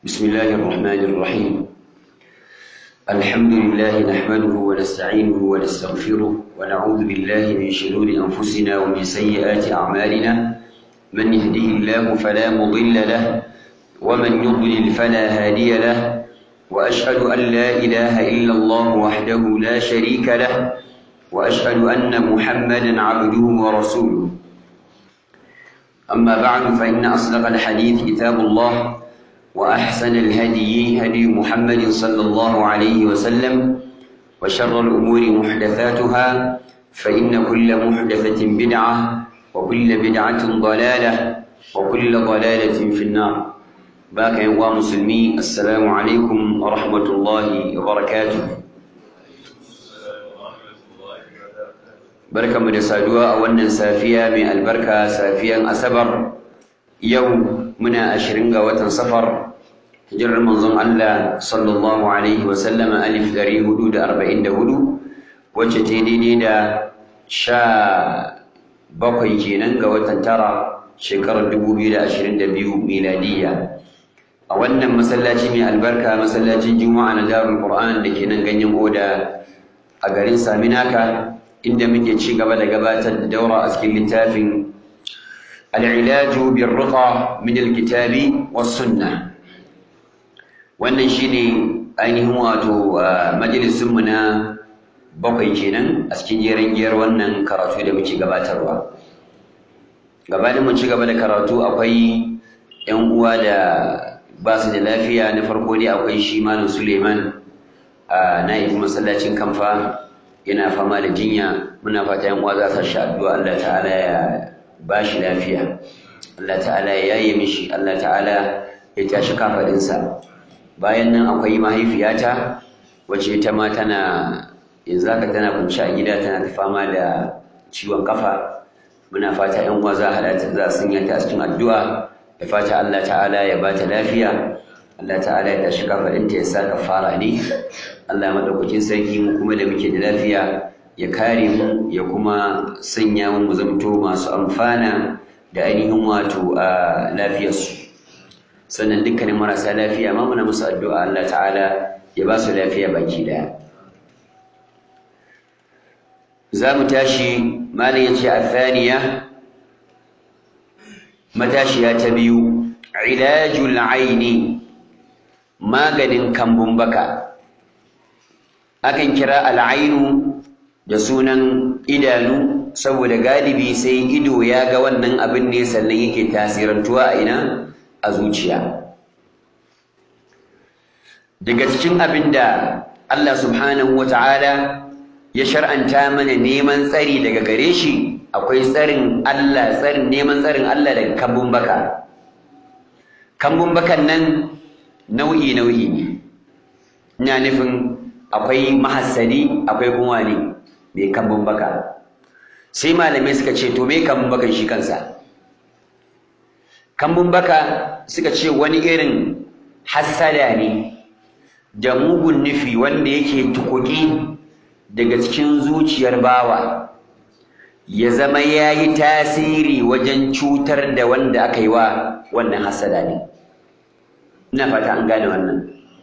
بسم الله الرحمن الرحيم الحمد لله نحمده ونستعينه ونستغفره ونعوذ بالله من شرور أنفسنا ومن سيئات أعمالنا من يهده الله فلا مضل له ومن يضلل فلا هادي له وأشهد أن لا إله إلا الله وحده لا شريك له وأشهد أن محمدا عبده ورسوله أما بعد فإن أصدق الحديث كتاب الله وأحسن الهدي هدي محمد صلى الله عليه وسلم وشر الأمور محدثاتها فإن كل محدثة بدعة وكل بدعة ضلالة وكل ضلالة في النار باك يا مسلمي السلام عليكم ورحمة الله وبركاته barkanmu da saduwa a wannan safiya mai albarka safiyan asabar yau muna ashirin ga watan safar hijirar manzon Allah sallallahu alaihi wa sallama alif ɗari hudu da arba'in da hudu wacce ta daidai da sha bakwai kenan ga watan tara shekarar dubu biyu da ashirin da biyu miladiyya a wannan masallaci mai albarka masallacin juma'a na darul qur'an da ke nan ganyen oda a garin saminaka inda muke ci gaba da gabatar da daura a cikin littafin al'ilaju bin ruqa min alkitabi was sunna wannan shine ainihin wato majalisunmu na bakwai kenan a cikin jeren giyar wannan karatu da muke gabatarwa gabanin mu ci gaba da karatu akwai yan uwa da ba su da lafiya na farko dai akwai shi malam suleiman a na'ibin masallacin kamfa yana fama da jinya muna fata yan uwa za su sha addu'a Allah ta'ala ya ba shi lafiya Allah ta'ala ya yaye mishi Allah ta'ala ya tashi kafadinsa bayan nan akwai mahaifiyata wacce ita ma tana yanzu haka tana kunci a gida tana ta fama da ciwon kafa muna fata yan uwa za a za su sanya ta a cikin addu'a da fata Allah ta'ala ya ba ta lafiya Allah ta'ala ya tashi kafadinta ya sa kafara ne Allah madaukakin sarki mu kuma da muke da lafiya ya kare mu ya kuma sanya mu mu zamto masu amfana da ainihin wato a lafiyarsu sannan dukkanin marasa lafiya ma muna musu addu'a Allah ta'ala ya ba su lafiya baki daya za mu tashi malam yace a thaniya matashiya ta biyu ilajul aini maganin kambun baka akan kira al'ainu da sunan idanu saboda galibi sai ido ya ga wannan abin ne sannan yake tasirantuwa a ina a zuciya daga cikin abin da Allah subhanahu wa ta'ala ya shar'anta mana neman tsari daga gare shi akwai tsarin Allah tsarin neman tsarin Allah daga kambun baka kambun bakan nan nau'i nau'i ne ina nufin akwai mahassadi akwai kuma ne mai kambun baka sai malamai suka ce to me kambun bakan shi kansa kambun baka suka ce wani irin hassada ne da mugun nufi wanda yake tukuki daga cikin zuciyar bawa ya zama ya yi tasiri wajen cutar da wanda aka yi wa wannan hassada ne ina fata an gane wannan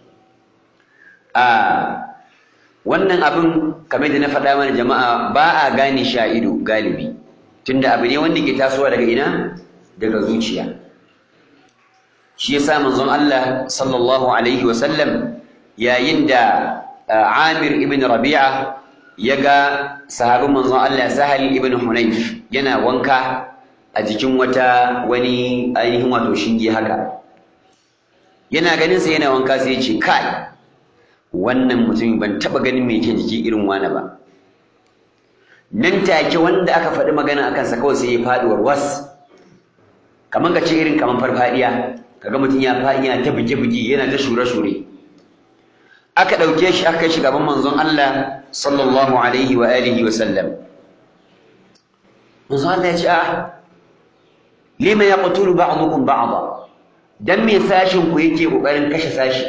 a wannan abin kamar da na faɗa mana jama'a ba a gane sha ido galibi tunda abu ne wanda ke tasowa daga ina daga zuciya shi yasa manzon Allah sallallahu alaihi wa sallam yayin da Amir ibn Rabi'a ya ga sahabin manzon Allah Sahal ibn Hunayf yana wanka a jikin wata wani ainihin wato shinge haka yana ganin sa yana wanka sai ya ce kai wannan mutumin ban taɓa ganin mai ke jiki irin wani ba nan take wanda aka faɗi magana akan sa kawai sai ya faɗi warwas kamar ka ce irin kamar farfadiya kaga mutum ya faɗi yana ta buge-buge yana ta shure-shure aka ɗauke shi aka kai shi gaban manzon Allah sallallahu alaihi wa alihi wa sallam manzon Allah ya ce ah lima yaqtulu ba'dukum ba'da dan me sashin ku yake kokarin kashe sashi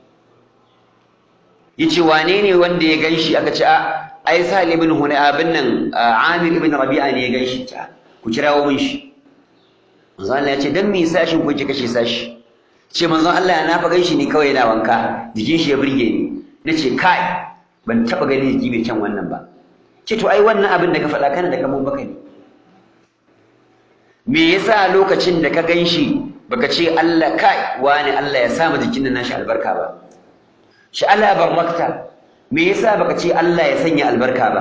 yace wane ne wanda ya ganshi aka ce a ai Sa'id ibn Hunay abin nan Amir ibn Rabi'a ne ya ganshi ta ku kirawo min shi manzo Allah ya ce dan me sashin ku yake kashe sashi ce manzon Allah na fa ganshi ne kawai yana wanka jikin shi ya burge ni nace kai ban taba ganin jiki mai kyan wannan ba ce to ai wannan abin da ka faɗa kana da kamar baka ne me yasa lokacin da ka ganshi baka ce Allah kai wani Allah ya sa mu jikin nan nashi albarka ba shi Allah barakta me yasa baka ce Allah ya sanya albarka ba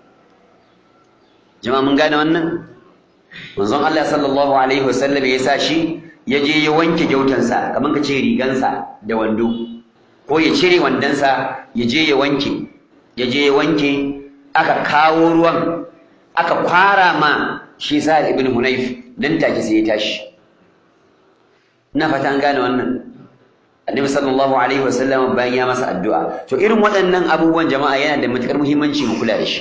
jama'a mun gane wannan manzon Allah sallallahu alaihi wasallam ya sa shi ya je ya wanke gyautansa kamar ka ce rigansa da wando ko ya cire wandonsa ya je ya wanke ya je ya wanke aka kawo ruwan aka kwara ma shi sa ibn hunayf nan take sai ya tashi ina fata an gane wannan annabi sallallahu alaihi wasallam bayan ya masa addu'a to irin waɗannan abubuwan jama'a yana da matukar muhimmanci mu kula da shi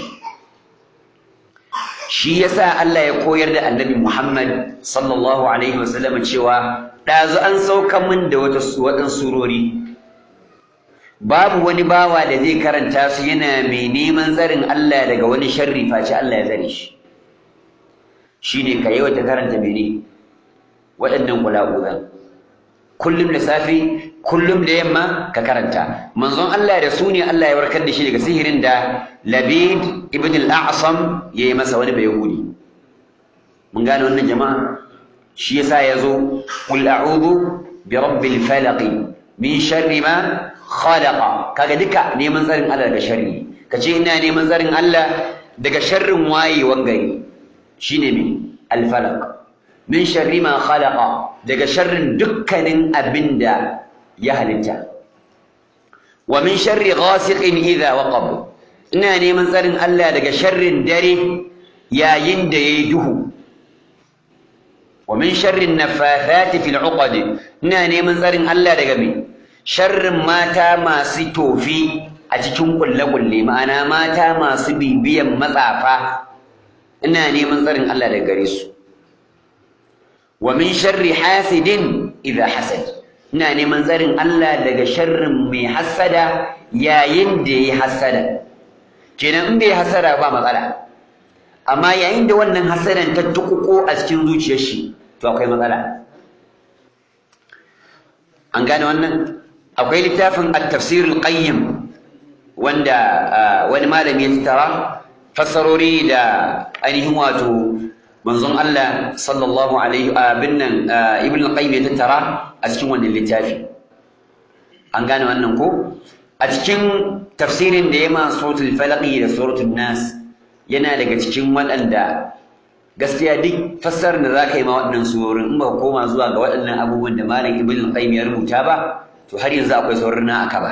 shi yasa Allah ya koyar da annabi Muhammad sallallahu alaihi wasallam cewa ɗazu an sauka min da wata waɗansu surori babu wani bawa da zai karanta su yana mai neman tsarin Allah daga wani sharri face Allah ya tsare shi shine ka yawaita karanta mene waɗannan kula'uzan kullum da safe kullum da yamma ka karanta manzon Allah da su ne Allah ya warkar da shi daga sihirin da Labid ibn al-A'sam ya yi masa wani bayahudi mun gane wannan jama'a shi yasa ya zo qul a'udhu bi rabbil falaq min sharri ma khalaqa kaga duka neman tsarin Allah daga sharri kace ina neman tsarin Allah daga sharrin wayewan gari shine me al-falaq min sharri ma khalaqa daga sharrin dukkanin abinda ya halitta wa min sharri ghasiqin idha waqab ina neman tsarin Allah daga sharrin dare yayin da yayi duhu wa min sharri nafathati fil uqad ina neman tsarin Allah daga me sharrin mata masu tofi a cikin kulle-kulle ma'ana mata masu bibiyan matsafa ina neman tsarin Allah daga gare su wa min sharri hasidin idha hasad ina neman tsarin Allah daga sharrin mai hasada yayin da yayi hasada kenan in bai hasada ba matsala amma yayin da wannan hasadan ta tukuko a cikin zuciyar shi to akwai matsala an gane wannan akwai littafin at-tafsir al-qayyim wanda wani malami ya tattara fassarori da ainihin wato manzon Allah sallallahu alaihi abin nan ibn al-qayyim ya tattara a cikin wannan littafi an gane wannan ko a cikin tafsirin da ya ma suratul falaq da suratul nas yana daga cikin waɗanda gaskiya duk fassarar da zaka yi ma waɗannan surorin in ba koma zuwa ga waɗannan abubuwan da malam ibn al-qayyim ya rubuta ba to har yanzu akwai sauran na aka ba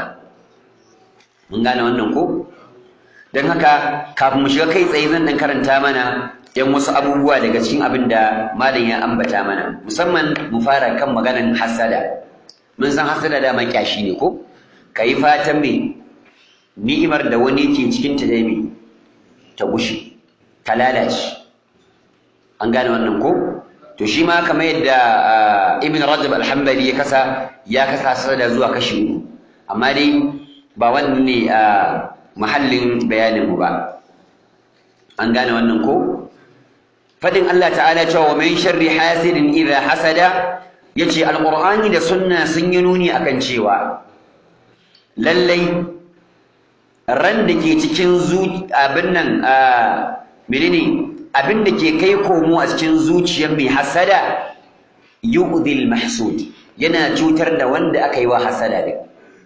mun gane wannan ko don haka kafin mu shiga kai tsaye zan dan karanta mana yan wasu abubuwa daga cikin abin da malam ya ambata mana musamman mu fara kan maganan hasada mun san hasada da kyashi ne ko ka yi fatan me ni'imar da wani ke cikin ta dai me ta gushe ta lalace an gane wannan ko to shi ma kamar yadda ibn rajab al-hanbali ya kasa ya kasa hasada zuwa kashi uku amma dai ba wannan ne a mahallin bayanin mu ba an gane wannan ko fadin Allah ta'ala cewa min sharri hasidin idha hasada yace alqur'ani da sunna sun yi nuni akan cewa lallai ran da ke cikin abin nan menene abin da ke kai komo a cikin zuciyar mai hasada yu'dhil mahsud yana cutar da wanda aka yi wa hasada din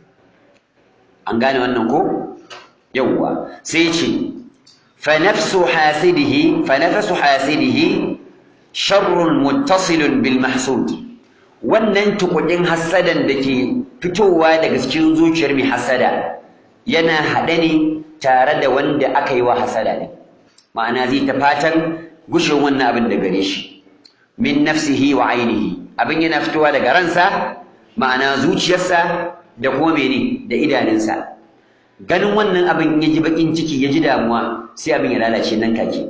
an gane wannan ko yawwa sai ce فنفس حاسده فنفس حاسده شر متصل بالمحسود wannan tukudin hasadan da ke fitowa daga cikin zuciyar mai hasada yana haɗe ne tare da wanda aka yi wa hasada ne ma'ana zai ta fatan gushin wannan abin da gare shi min nafsihi wa ainihi abin yana fitowa daga ransa ma'ana zuciyarsa da kuma mene da idanunsa ganin wannan abin ya ji bakin ciki ya ji damuwa sai abin ya lalace nan kake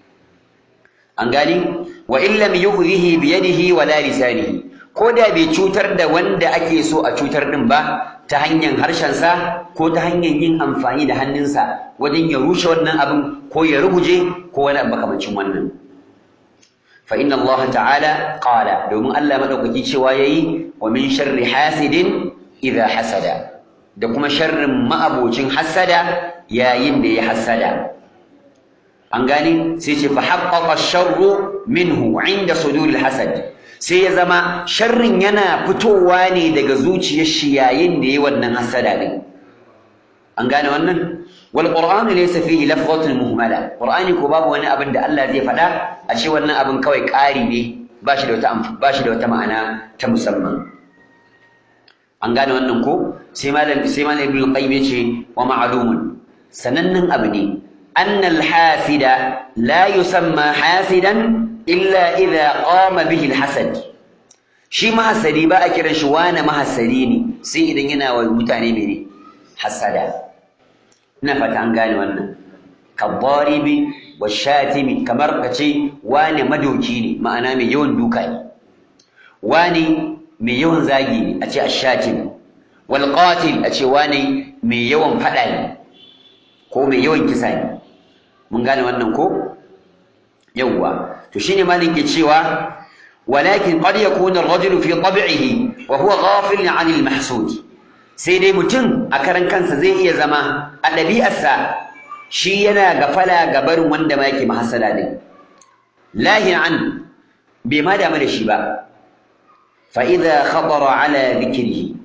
an gani wa in lam yughrihi bi yadihi wa la lisanihi ko da bai cutar da wanda ake so a cutar din ba ta hanyar harshensa ko ta hanyar yin amfani da hannunsa wajen ya rushe wannan abin ko ya ruguje ko wani abu makamancin wannan fa inna Allah ta'ala qala domin Allah madaukaki cewa yayi wa min sharri hasidin idha hasada da kuma sharrin ma'abocin hasada yayin da ya hasada an gane sai ce fa haqqaqa sharru minhu inda suduril hasad sai ya zama sharrin yana fitowa ne daga zuciyar shi yayin da yayi wannan hasada din an gane wannan wal qur'anu laysa fihi lafzatun muhmala qur'ani ko babu wani abin da Allah zai faɗa a ce wannan abin kawai ƙari ne ba shi da wata ba shi da wata ma'ana ta musamman an gane wannan ko sai malam sai malam ibnu qayyim yace wa ma'lumun sanannin abu ne أن الحاسد لا يسمى حاسدا إلا إذا قام به الحسد shi mahasadi ba a kiran shi wane mahasadi ne sai idan yana wa mutane mene hasada ina fata an gane wannan kabbaribi wa shatimi kamar ka ce wane madoki ne ma'ana mai yawan duka ne wane mai yawan zagi ne a ce ashatim wal qatil a ce wane mai yawan fada ne ko mai yawan kisa ne mun gane wannan ko yawwa to shine malin ke cewa walakin qad yakunu ar-rajulu fi tab'ihi wa huwa ghafil 'an al-mahsud sai dai mutum a karan kansa zai iya zama a ɗabi'arsa shi yana gafala ga barin wanda ma yake mahasala din lahi an bai ma damu da shi ba fa idza khatara ala dhikrihi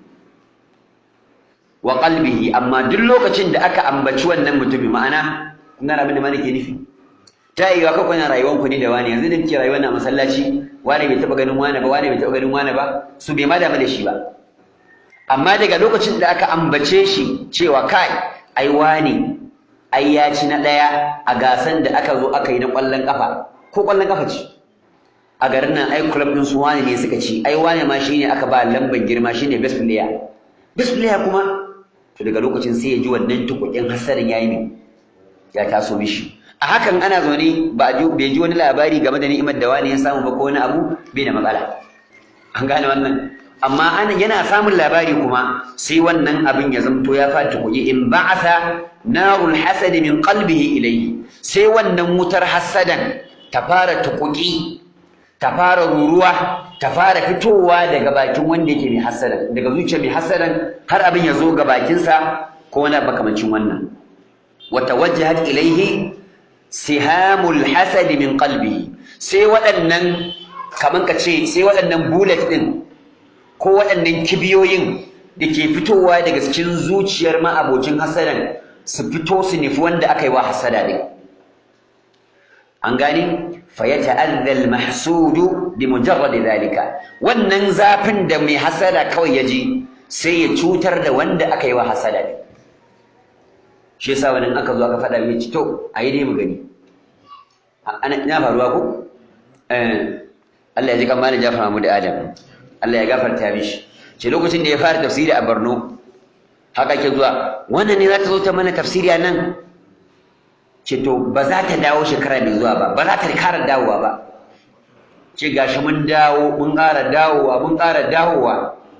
wa qalbihi amma duk lokacin da aka ambaci wannan mutumin ma'ana kun gane abin da malike nufi ta yi wa kuna rayuwar ku ne da wani yanzu da muke rayuwar na masallaci wani bai taba ganin wani ba wani bai taba ganin wani ba su bai ma damu da shi ba amma daga lokacin da aka ambace shi cewa kai ai wani ai ya ci na daya a gasan da aka zo aka yi na kwallon kafa ko kwallon kafa ce a garin nan ai club din su wani ne suka ci ai wani ma shine aka ba lamban girma shine best player best player kuma to daga lokacin sai ya ji wannan tukukin hasarin yayi ne ya taso mishi a hakan ana zaune ba bai ji wani labari game da ni'imar da wani ya samu ba ko wani abu bai da matsala an gane wannan amma ana yana samun labari kuma sai wannan abin ya zamto ya fata kuyi in ba'atha narul hasad min qalbihi ilayhi sai wannan wutar hasadan ta fara tukuki ta fara ruruwa ta fara fitowa daga bakin wanda yake mai hasadan daga zuciya mai hasadan har abin ya zo ga bakinsa ko wani makamancin wannan وتوجهت إليه سهام الحسد من قلبه sai waɗannan kaman ka ce sai waɗannan bullet ɗin ko waɗannan kibiyoyin da ke fitowa daga cikin zuciyar ma'abocin hasadan su fito su nufi wanda aka yi wa hasada ɗin an gane fa ya ta'adda al-mahsudu bi mujarrad zalika wannan zafin da mai hasada kawai ya ji sai ya cutar da wanda aka yi wa hasada ɗin shi yasa wani aka zo aka faɗa mai ci to a yi dai mu gani ina faruwa ko Allah ya ji kan malam Jafar Mahmud Adam Allah ya gafarta mishi ce lokacin da ya fara tafsiri a Borno haka ke zuwa wannan ne za ta zo ta mana tafsiri a nan ce to ba za ta dawo shekara mai zuwa ba ba za ta kara dawowa ba ce gashi mun dawo mun ƙara dawowa mun ƙara dawowa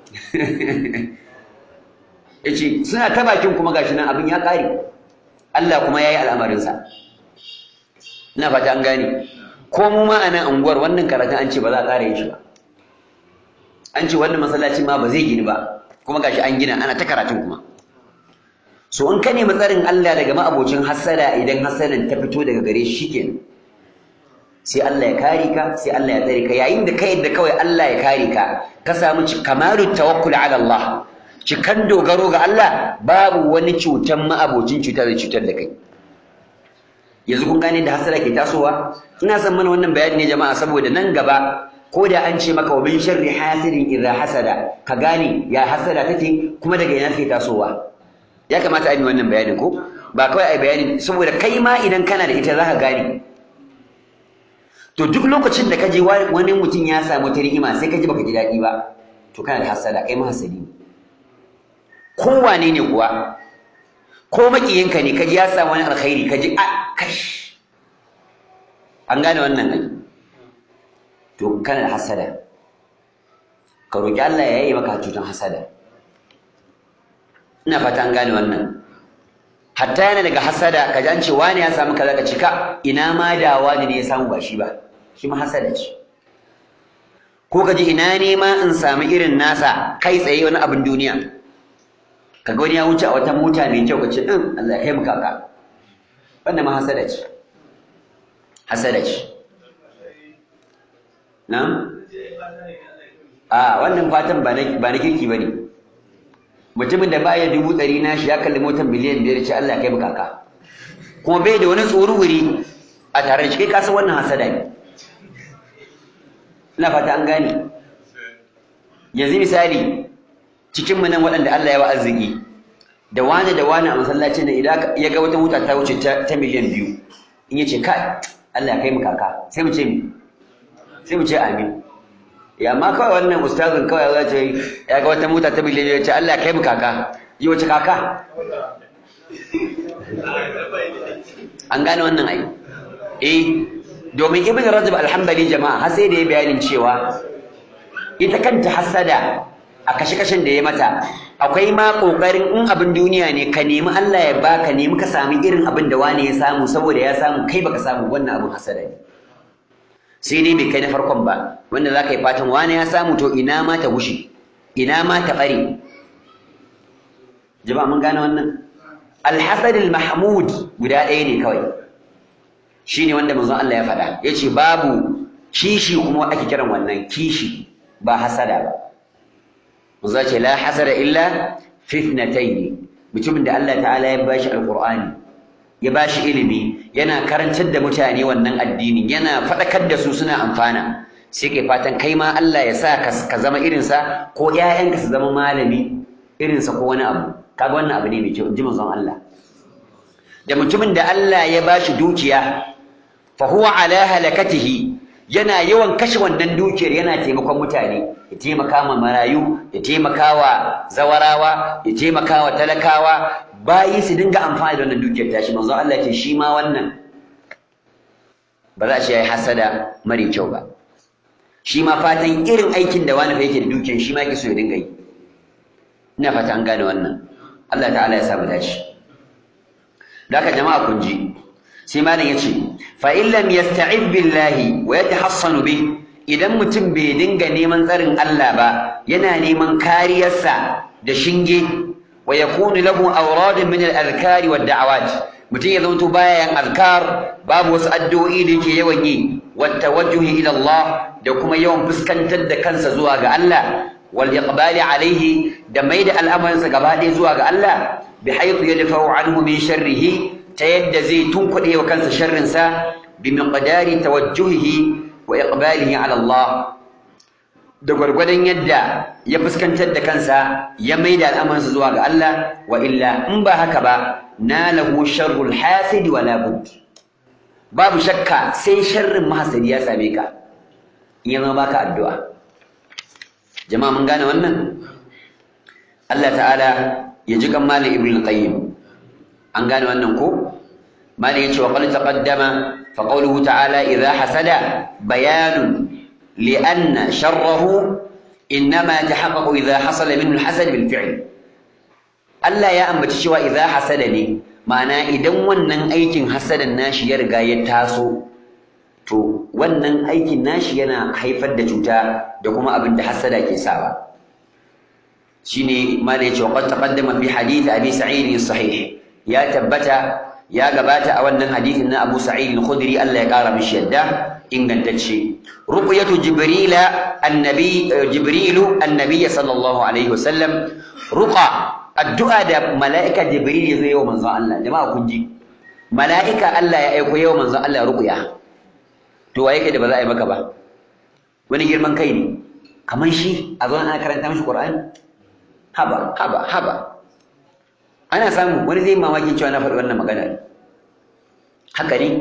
yace suna ta bakin kuma gashi nan abin ya ƙare Allah kuma yayi al'amarinsa ina fata an gane ko mu ma a nan unguwar wannan karatun an ce ba za a ƙara yin shi ba an ce wannan masallaci ma ba zai gini ba kuma gashi an gina ana ta karatun kuma so in ka nemi tsarin Allah daga ma'abocin hasada idan hasadan ta fito daga gare shi kenan sai Allah ya kare ka sai Allah ya tsare ka yayin da ka yadda kawai Allah ya kare ka ka samu kamalu tawakkul ala Allah cikan dogaro ga Allah babu wani cutan ma'abocin cutar da cutar da kai yanzu kun gane da hasada ke tasowa ina son mana wannan bayani ne jama'a saboda nan gaba ko da an ce maka wa min sharri hasidin idza hasada ka gane ya hasada take kuma daga ina take tasowa ya kamata a yi wannan bayanin ko ba kawai a bayanin saboda kai ma idan kana da ita za ka gane to duk lokacin da ka je wani mutum ya samu ta ni'ima sai ka ji baka ji daɗi ba to kana da hasada kai ma hasadi ne kowane ne kuwa ko makiyinka ne ka ji ya samu wani alkhairi ka ji a kash an gane wannan ai to kana da hasada ka roki Allah ya yi maka cutan hasada ina fata an gane wannan hatta yana daga hasada ka ji an ce wani ya samu kaza ka cika ina ma da wani ne ya samu ba shi ba shi ma hasada ce ko ka ji ina ne ma in sami irin nasa kai tsaye wani abin duniya ka ga wani ya wuce a wata mota mai kyau ka ce din Allah ya kai mu kaka wannan ma hasada ce hasada ce na a wannan fatan ba na kirki ba ne mutumin da baya dubu ɗari na shi ya kalli motar miliyan biyar ce Allah ya kai mu kaka kuma bai da wani tsoro wuri a tare da shi kai kasa wannan hasada ne ina fata an gane yanzu misali cikin mu nan waɗanda Allah ya wa arziki da wani da wani a masallacin da idan ya ga wata mota ta wuce ta miliyan biyu in ya ce kai Allah ya kai mu kaka sai mu ce sai mu ce amin ya amma kawai wannan ustazin kawai ya ce ya ga wata mota ta miliyan biyu ya ce Allah ya kai mu kaka yi wace kaka an gane wannan ai eh domin ibn rajab alhambali jama'a har sai da ya bayanin cewa ita kanta hasada a kashe-kashen da ya mata akwai ma kokarin in abin duniya ne ka nemi Allah ya baka nemi ka sami irin abin da wani ya samu saboda ya samu kai baka samu wannan abin hasada ne sai dai bai kai na farkon ba wanda za ka yi fatan wani ya samu to ina ma ta gushe ina ma ta bare jama'a mun gane wannan alhasad mahmud guda ɗaya ne kawai shine wanda manzon Allah ya faɗa yace babu kishi kuma ake kiran wannan kishi ba hasada ba manzo ce la hasada illa fitnatayn mutumin da Allah ta'ala ya bashi alqur'ani ya bashi ilimi yana karantar da mutane wannan addini yana faɗakar da su suna amfana sai kai fatan kai ma Allah ya sa ka zama irinsa ko ƴaƴanka su zama malami irinsa ko wani abu kaga wannan abu ne mai kyau in ji manzon Allah da mutumin da Allah ya bashi dukiya fa huwa ala halakatihi yana yawan kashe wannan dukiyar yana taimakon mutane ya taimaka ma marayu ya taimaka wa zawarawa ya taimaka wa talakawa bayi su dinga amfani da wannan dukiyar tashi manzo Allah ce shi ma wannan ba za a ce yayi hasada mare kyau ba shi ma fatan irin aikin da wani fa yake da dukiyar shi ma yake so ya dinga yi ina fata an gane wannan Allah ta'ala ya samu dace da haka jama'a kun ji sai malam yace fa in lam yasta'id billahi wa yatahassanu bi idan mutum bai dinga neman tsarin Allah ba yana neman kariyarsa da shinge wa yakunu lahu awradun min al-adhkari wad da'awat mutum ya zanto baya yin azkar babu wasu addu'o'i da yake yawan yi wat tawajjuhi ila Allah da kuma yawan fuskantar da kansa zuwa ga Allah wal iqbali alaihi da maida al'amarinsa gaba ɗaya zuwa ga Allah bihaythu yadfa'u anhu min sharrihi ta yadda zai tunkuɗe wa kansa sharrinsa bi miqdari tawajjuhihi wa iqbalihi ala Allah da gwargwadon yadda ya fuskantar da kansa ya maida al'amarinsa zuwa ga Allah wa illa in ba haka ba nalahu sharrul hasidi wa la bud babu shakka sai sharrin mahasadi ya same ka in ya zama baka addu'a jama'a mun gane wannan Allah ta'ala ya ji kan malam ibn qayyim an gane wannan ko malam yace wa qad taqaddama fa qawluhu ta'ala idha hasada bayanun li anna sharrahu inma tahaqqaqu idha hasala minhu al-hasad bil fi'l Allah ya ambaci cewa idha hasada ne ma'ana idan wannan aikin hasadan nashi ya riga ya taso to wannan aikin nashi yana haifar da cuta da kuma abin da hasada ke sawa shine malai yace wa qad taqaddama fi hadith abi sa'id sahih ya tabbata ya gabata a wannan hadithin na Abu Sa'id al-Khudri Allah ya kara mishi yadda ingantacce ruqyatu jibrila annabi jibrilu annabi sallallahu alaihi wasallam ruqa addu'a da mala'ika jibril ya zo yau manzon Allah jama'a kun ji mala'ika Allah ya aiko yau manzon Allah ruqya to waye kai da ba za a yi maka ba wani girman kai ne kamar shi a zo ana karanta mishi Qur'ani haba haba haba ana samu wani zai mamaki cewa na faɗi wannan magana haka ne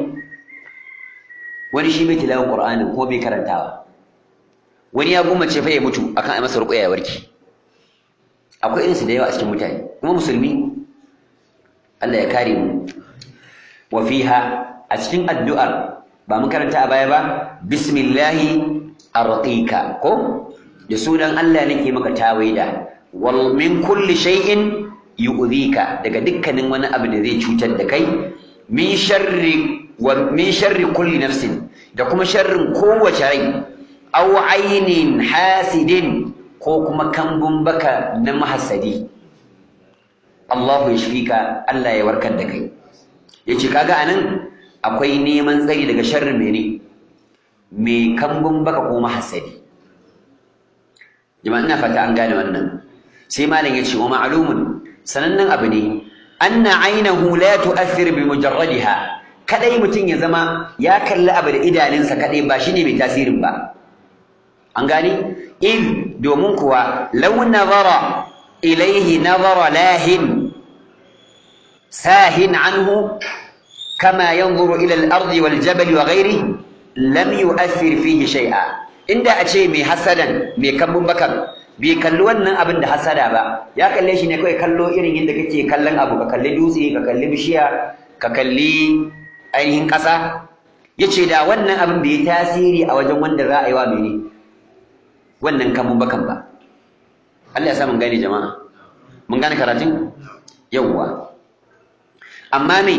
wani shi bai tilawar Qur'ani ko bai karantawa wani ya gummace fa ya mutu akan ai masa ruqya ya warke akwai irinsu da yawa a cikin mutane kuma musulmi Allah ya kare mu wa fiha a cikin addu'ar ba mun karanta a baya ba bismillahi arqika ko da sunan Allah nake maka tawaida wal min kulli shay'in yu'dhika daga dukkanin wani abu da zai cutar da kai min sharri wa min sharri kulli nafsin da kuma sharrin kowace rai aw ainin hasidin ko kuma kambun baka na mahassadi Allahu yashfika Allah ya warkar da kai yace kaga anan akwai neman tsari daga sharrin mene mai kambun baka ko mahassadi jama'a ina fata an gane wannan sai malam yace wa ma'lumun sanannen abu ne anna aynahu la tu'athir bi mujarradiha kadai mutum ya zama ya kalli abu da idanunsa kadai ba shine mai tasirin ba an gane in domin kuwa law nazara ilayhi nazara lahin sahin anhu kama yanzuru ila al-ardi wal jabal wa ghayrihi lam yu'athir fihi shay'a inda a ce mai hasadan mai kambun bakan bai kalli wannan abin da hasada ba ya kalle shi ne kawai kallo irin yadda kake kallon abu ka kalli dutse ka kalli bishiya ka kalli ainihin ƙasa ya ce da wannan abin bai yi tasiri a wajen wanda za a yi wa mene wannan kambun bakan ba Allah ya sa mun gane jama'a mun gane karatun yawwa amma me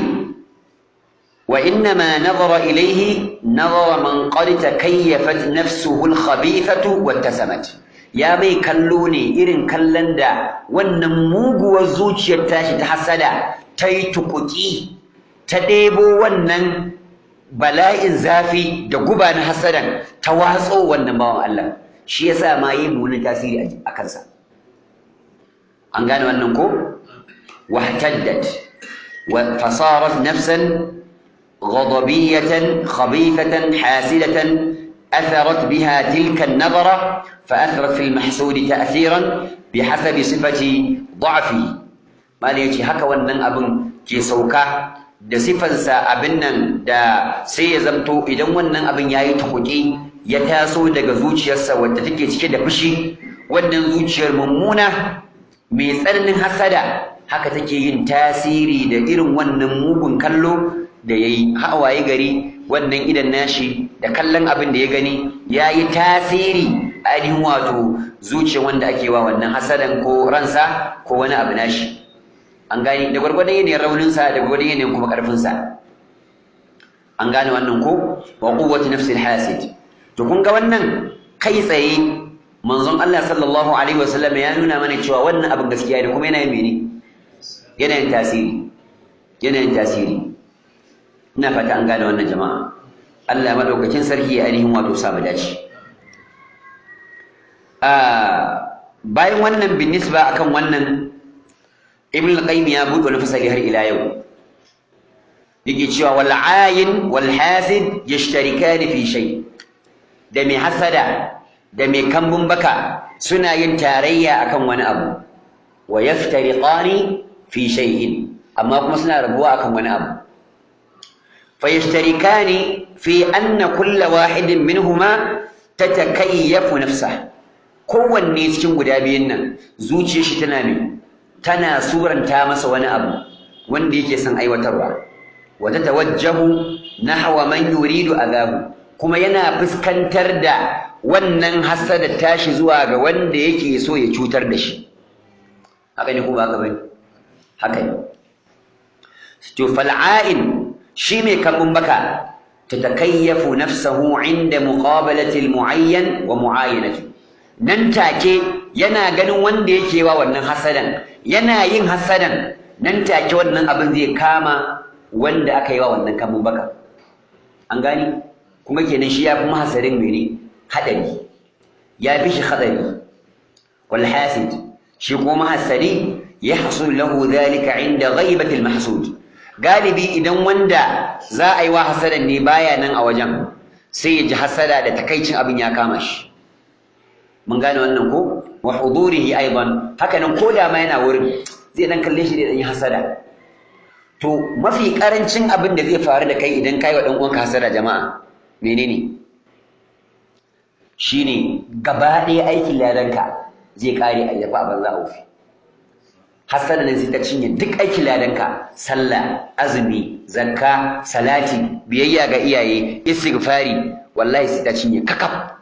وإنما نظر إليه نظر من قد تكيفت نفسه الخبيثة واتسمت يا مي كلوني إرن كلن دا ونموغ وزوجي التاشي تحسدا تيتقكي تديبو ونن بلاء زافي da guba na hasadan ta watso wannan bawan Allah shi yasa ma yi munin tasiri a kansa an gane wannan ko wahtaddat wa fasarat nafsan غضبية خبيثة حاسدة أثرت بها تلك النظرة فأثرت في المحسود تأثيرا بحسب صفة ضعفه ما ليجي هكا ونن أبن كي سوكا da sifansa abin nan da sai ya zamto idan wannan abin ya yi tukuki ya taso daga zuciyarsa wadda take cike da fushi wannan zuciyar mummuna mai tsananin hasada haka take yin tasiri da irin wannan mugun kallo da ya yi hawaye gari wannan idan nashi da kallon abin da ya gani ya yi tasiri ainihin wato zuciya wanda ake wa wannan hasadan ko ransa ko wani abu nashi an gane da gwargwadon yanayin rauninsa da gwargwadon yanayin kuma ƙarfinsa an gane wannan ko wa quwwati nafsil hasid to kun ga wannan kai tsaye manzon Allah sallallahu alaihi wasallam ya nuna mana cewa wannan abin gaskiya ne kuma yana yin mene yana yin tasiri yana yin tasiri ina fata an gane wannan jama'a Allah madaukakin sarki ya ainihin wato sa dace bayan wannan bin nisba akan wannan ibn al-qayyim ya buɗe wani fasali har ila yau yake cewa wal ayin wal hasid yashtarikan fi shay da mai hasada da mai kambun baka suna yin tarayya akan wani abu wa yaftariqani fi shay'in amma kuma suna rabuwa akan wani abu فيشتركان في أن كل واحد منهما تتكيف نفسه kowanne cikin guda biyun nan zuciyar shi tana me tana suranta masa wani abu wanda yake son aiwatarwa wa tatawajjahu nahwa man yuridu azabu kuma yana fuskantar da wannan hasada tashi zuwa ga wanda yake so ya cutar da shi haka ne ko ba haka bane haka ne to fal'ain shi mai kambun baka tatakayyafu nafsahu inda muqabalati almu'ayyan wa mu'ayyanati nan take yana ganin wanda yake wa wannan hasadan yana yin hasadan nan take wannan abin zai kama wanda aka yi wa wannan kambun baka an gani kuma kenan shi ya fi mahasarin mene hadari ya fi shi hadari wal hasid shi kuma mahasari yahsul lahu dhalika inda ghaibati almahsud galibi idan wanda za a yi wa hasadan ne baya nan a wajen sai ya ji hasada da takaicin abin ya kama shi mun gane wannan ko wa hudurihi aidan haka nan ko da ma yana wurin zai dan kalle shi da dan yi hasada to mafi karancin abin da zai faru da kai idan kai wa dan uwanka hasada jama'a menene shine gaba ɗaya aikin ladanka zai kare a yafa a banza a wufi hasada nan sai ta cinye duk aikin ladanka sallah azumi zakka salati biyayya ga iyaye istighfari wallahi sai ta cinye kakaf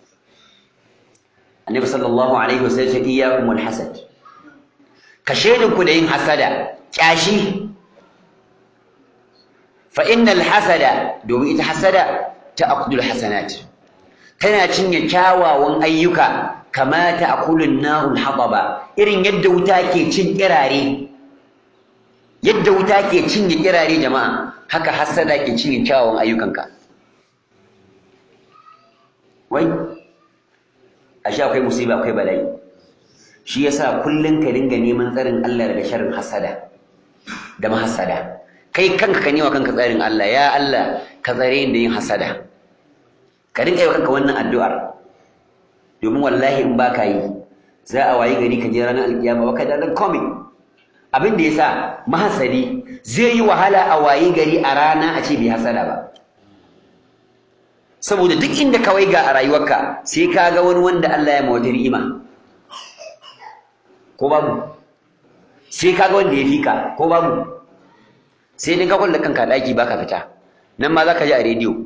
annabi sallallahu alaihi wasallam ya ce iyyakum wal hasad ka shedin ku da yin hasada kyashi fa innal hasada domin ita hasada ta'kulu alhasanat tana cinye kyawawan ayyuka kama ta'kulu an-naru al-hataba irin yadda wuta ke cin kirare yadda wuta ke cinye kirare jama'a haka hasada ke cinye kyawawan ayyukanka wai ashe akwai musiba akwai bala'i shi yasa kullun ka dinga neman tsarin Allah daga sharrin hasada da mahasada kai kanka ka nema kanka tsarin Allah ya Allah ka tsare ni da yin hasada ka dinga yi kanka wannan addu'ar domin wallahi in baka yi za a wayi gari ka je ranar alkiyama baka da nan komai abin da yasa mahasadi zai yi wahala a wayi gari a rana a ce bai hasada ba saboda duk inda ka waiga a rayuwarka sai ka ga wani wanda Allah ya mawata ni'ima ko babu sai ka ga wanda ya fika ko babu sai dai ka kulle kanka daki baka fita nan ma za ka ji a rediyo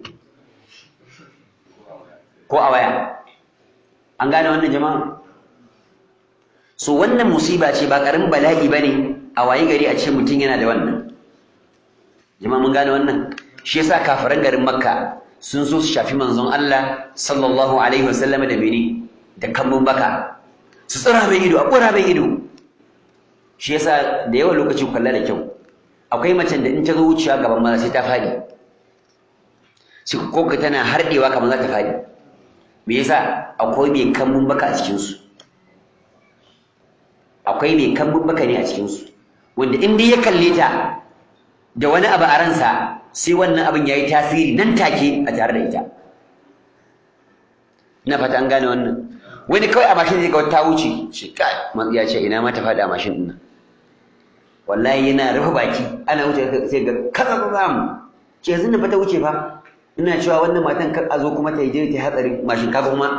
ko a waya an gane wannan jama'a so wannan musiba ce ba karamin bala'i bane a wayi gari a ce mutum yana da wannan jama'a mun gane wannan shi yasa kafiran garin makka sun so su shafi manzon Allah sallallahu alaihi wasallam da mene da kambun baka su tsira mai ido a kura mai ido shi yasa da yawan lokaci kalla da kyau akwai macen da in ta zo wucewa gaban maza sai ta faɗi sai ko ka tana harɗewa kamar za ta faɗi me yasa akwai mai kambun baka a cikin su akwai mai kambun baka ne a cikin su wanda in dai ya kalle ta da wani abu a ransa sai wannan abin ya yi tasiri nan take a tare da ita ina fata an gane wannan wani kawai a mashin zai ga wata wuce shi kai ya ce ina ma ta faɗi a mashin ɗin nan wallahi yana rufe baki ana wuce sai ga kaza ba za mu ce yanzu da fata wuce fa ina cewa wannan matan kar a zo kuma ta yi je ta hatsarin mashin kaga kuma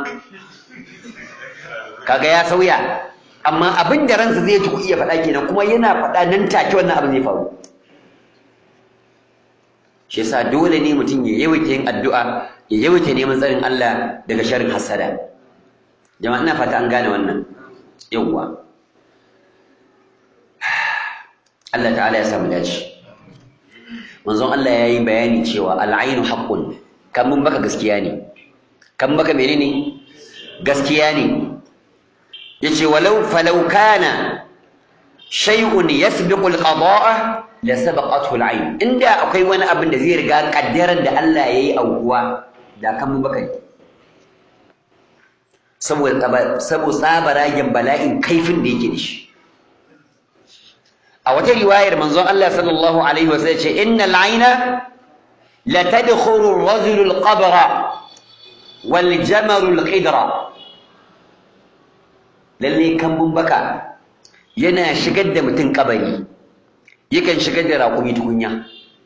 kaga ya sauya amma abin da ransa zai ji ku iya faɗa kenan kuma yana faɗa nan take wannan abin zai faru shi yasa dole ne mutum ya yawaita yin addu'a ya yawaita neman tsarin Allah daga sharrin hasada jama'a ina fata an gane wannan yawwa Allah ta'ala ya samu dace manzon Allah ya yi bayani cewa al'ainu haqqun kan mun baka gaskiya ne kan baka menene gaskiya ne yace walau falau kana shay'un yasbiqu al-qada'a la sabaqathu al-ayn inda akwai wani abin da zai riga kaddaran da Allah yayi aukuwa da kan mun baka saboda saboda tsabaragen bala'in kaifin da yake da shi a wata riwayar manzon Allah sallallahu alaihi wasallam ce innal ayna la tadkhulu ar-rajulu al-qabra wal jamaru al-qidra lalle kambun baka yana shigar da mutum kabari yakan shigar da raƙumi tukunya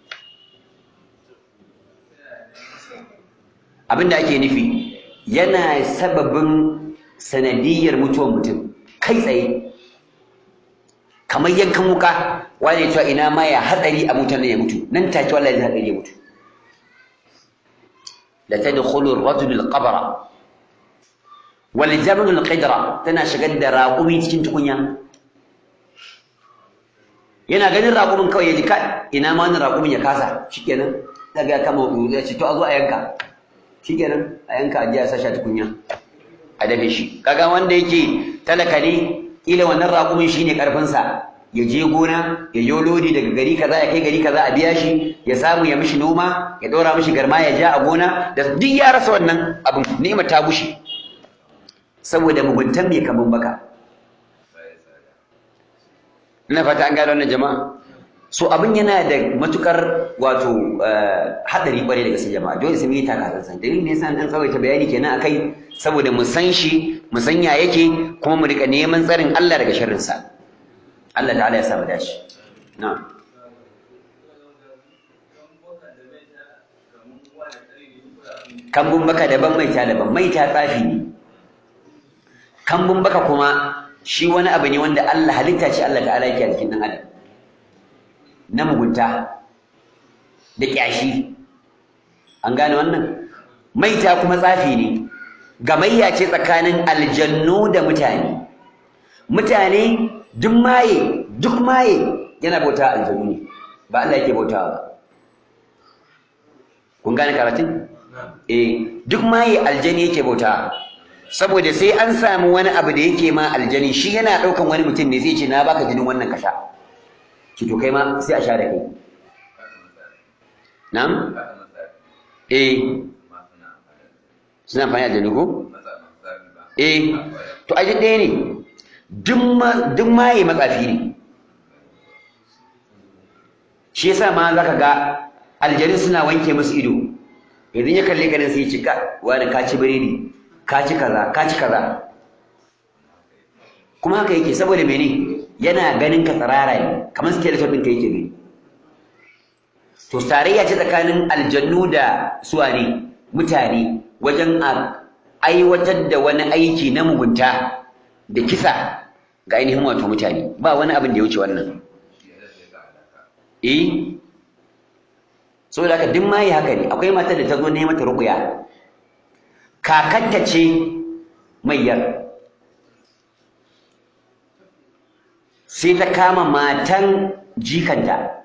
abinda ake nufi yana sababin sanadiyar mutuwar mutum kai tsaye kamar yankan wuka wani cewa ina ma ya hatsari a mutan ya mutu nan take wallahi zai hatsari ya mutu la tadkhulu ar-rajul al-qabra wal jamal al-qidra tana shigar da raƙumi cikin tukunya yana ganin raƙumin kawai ya ji ka ina ma wannan raƙumin ya kasa shikenan daga ya kama ya ce to a zo a yanka shikenan a yanka a jiya sasha tukunya a dafe shi kaga wanda yake talaka ne kila wannan raƙumin shine karfinsa ya je gona ya yo lodi daga gari kaza ya kai gari kaza a biya shi ya samu ya mishi noma ya ɗora mishi garma ya ja a gona da duk ya rasa wannan abin ni'ima ta bushe saboda muguntan mai kaman baka ina fata an gano wannan jama'a so abin yana da matukar wato hadari kwarai da gaske jama'a dole sai mu yi taka san dalilin ne yasa an tsawaita bayani kenan akai saboda mu san shi mu san ya yake kuma mu rika neman tsarin Allah daga sharrin sa Allah ta'ala ya sa mu dace na'am kambun baka daban maita daban maita tsafi ne kambun baka kuma shi wani abu ne wanda Allah halitta ce Allah ta'ala yake a jikin dan adam na mugunta da ƙyashi an gane wannan maita kuma tsafi ne gamayya ce tsakanin aljannu da mutane mutane duk maye duk maye yana bauta aljannu ne ba Allah yake bautawa ba kun gane karatun eh duk maye aljani yake bauta saboda sai an samu wani abu da yake ma aljani shi yana ɗaukan wani mutum ne zai ce na baka jinin wannan ka sha ki to kai ma sai a sha da kai na'am eh suna amfani da ko eh to aji ɗaya ne duk maye matsafi ne shi yasa ma zaka ga aljanu suna wanke musu ido yanzu ya kalle ganin sai ya ci ka wani ka ci biredi ka ci kaza ka ci kaza kuma haka yake saboda mene yana ganin ka tsarara ne kamar skeleton ɗinka yake gani to tarayya ce tsakanin aljannu da suwa ne mutane wajen a aiwatar da wani aiki na mugunta da kisa ga ainihin wato mutane ba wani abin da ya wuce wannan eh saboda haka duk mai haka ne akwai matar da ta zo ne mata ruqya kakanta ce mayyar sai ta kama matan jikanta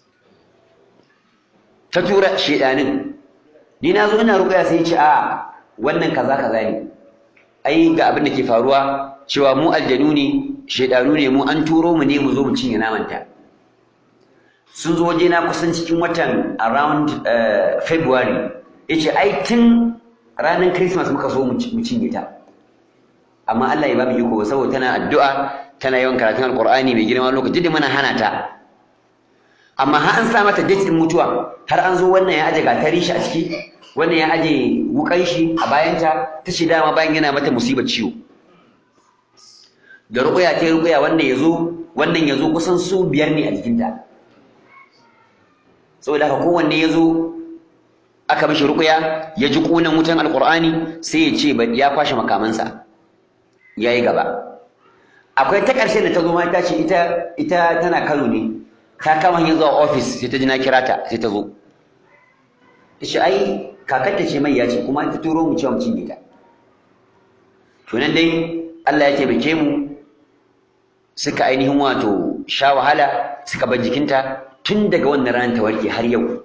ta tura shedanin ni na zo ina ruqya sai ce a wannan kaza kaza ne ai ga abin da ke faruwa cewa mu aljanu ne shedanu ne mu an turo mu ne mu zo mu cinye namanta sun zo waje na kusan cikin watan around february yace ai tun ranar christmas muka so mu cinye ta amma Allah ya ba mu iko saboda tana addu'a tana yawan karatun alqur'ani mai girma lokaci da muna hana ta amma har an sa mata date din mutuwa har an zo wannan ya aje gatari shi a ciki wannan ya aje wukan shi a bayanta ta ce dama bayan yana mata musibar ciwo da ruƙuya ta ruƙuya wannan ya zo wannan ya zo kusan su biyar ne a jikinta saboda haka kowanne ya zo aka mishi ruƙuya ya ji ƙunan wutan alƙur'ani sai ya ce ya kwashe makamansa ya yi gaba akwai ta ƙarshe da ta zo ma ta ce ita ita tana kano ne ta kama hanyar zuwa ofis sai ta ji na kira ta sai ta zo ta ce ai kakarta ce mai ya ce kuma ta turo mu cewa mu cinye ta to nan dai Allah ya taimake mu suka ainihin wato sha wahala suka bar jikinta tun daga wannan ranar ta warke har yau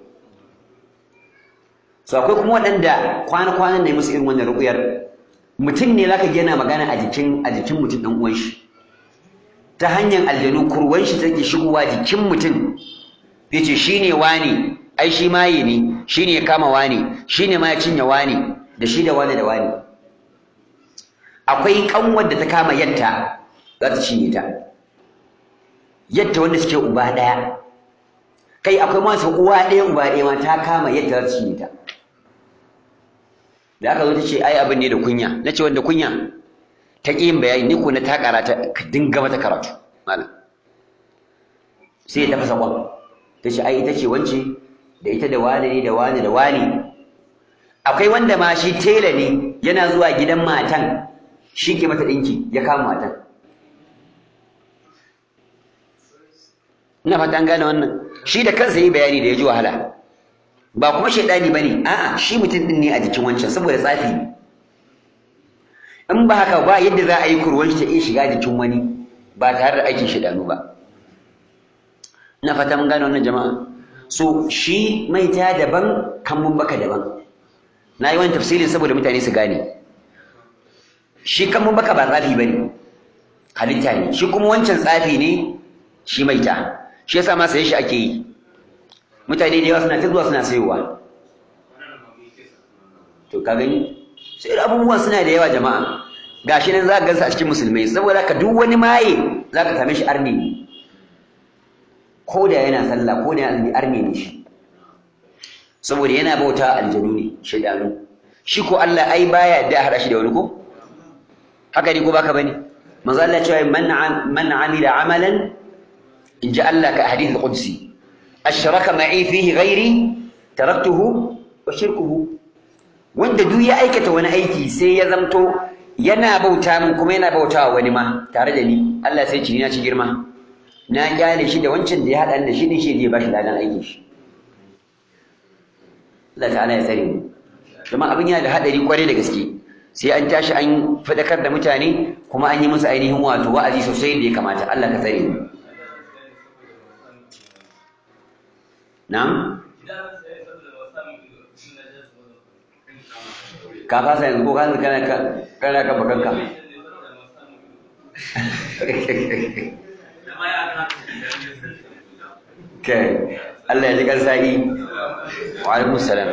so akwai kuma waɗanda kwana-kwanan ne musu irin wannan ruƙuyar mutum ne zaka ga yana magana a jikin a jikin mutum ɗan uwan shi ta hanyar aljanu kurwan shi take shigowa jikin mutum zai ce shine wani ai shi maye ne shine ya kama wani shine ma ya cinye wani da shi da wani da wani akwai kanwar da ta kama yatta za ta cinye ta yatta wanda suke uba ɗaya kai akwai masu uwa ɗaya uba ɗaya ma ta kama yatta za ta cinye ta da aka zo ta ce ai abin ne da kunya na ce wanda kunya ta ƙi yin bayani ni ko na ta karata ka dinga mata karatu malam sai ta fasa kwan ta ce ai ita ce wance da ita da wani ne da wani da wani akwai wanda ma shi tela ne yana zuwa gidan matan shi ke mata ɗinki ya kama matan ina fata an gane wannan shi da kansa yi bayani da ya ji wahala ba kuma shaidani bane a'a shi mutum din ne a jikin wancan saboda tsafi in ba haka ba yadda za a yi kurwan shi ta iya shiga jikin wani ba tare da aikin shaidanu ba ina fata mun gane wannan jama'a so shi maita daban kambun baka daban na yi wani tafsiri saboda mutane su gane shi kambun baka ba tsafi bane halitta ne shi kuma wancan tsafi ne shi maita shi yasa ma saye shi ake yi mutane da yawa suna ta zuwa suna sayowa to ka gani sai abubuwan suna da yawa jama'a gashi nan za ka gansa a cikin musulmai saboda ka duk wani maye za ka same shi arne ne ko da yana sallah ko da yana azumi arne ne shi saboda yana bauta aljanu ne shaidanu shi ko Allah ai baya da hada shi da wani ko haka ne ko baka bane manzo Allah ya ce man man amila amalan in ji Allah ka hadith qudsi ashraka ma'i fihi ghairi taraktuhu wa shirkuhu wanda duk ya aikata wani aiki sai ya zamto yana bauta min kuma yana bautawa wani ma tare da ni Allah sai ci na ci girma na kyale shi da wancan da ya haɗa da shi ne shi zai bashi ladan aikin shi Allah ta'ala ya tsare mu kuma abin yana da haɗari kwarai da gaske sai an tashi an faɗakar da mutane kuma an yi musu ainihin wato wa'azi sosai da ya kamata Allah ka tsare mu na'am ka fasa yanzu ko kana kana kana kan bakanka kai Allah ya ji kan sa'i wa alaikum salam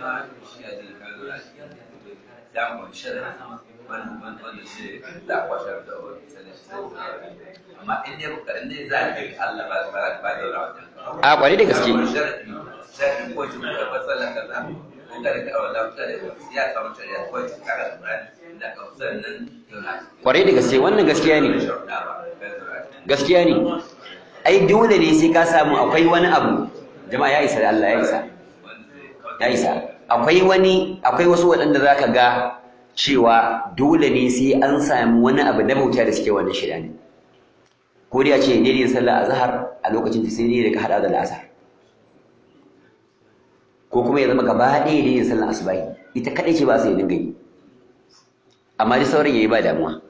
a kwari da gaske kwarai da gaske wannan gaskiya ne gaskiya ne ai dole ne sai ka samu akwai wani abu jama'a ya isa da Allah ya isa ya isa akwai wani akwai wasu waɗanda zaka ga cewa dole ne sai an samu wani abu na bauta da suke wannan shida ne ko dai a ce daidai sallar azhar a lokacin ta sai dai da ka hada da al'asar ko kuma ya zama gaba ɗaya daidai sallar asubahi ita kaɗai ce ba su yi dinga yi amma dai sauran yayi ba damuwa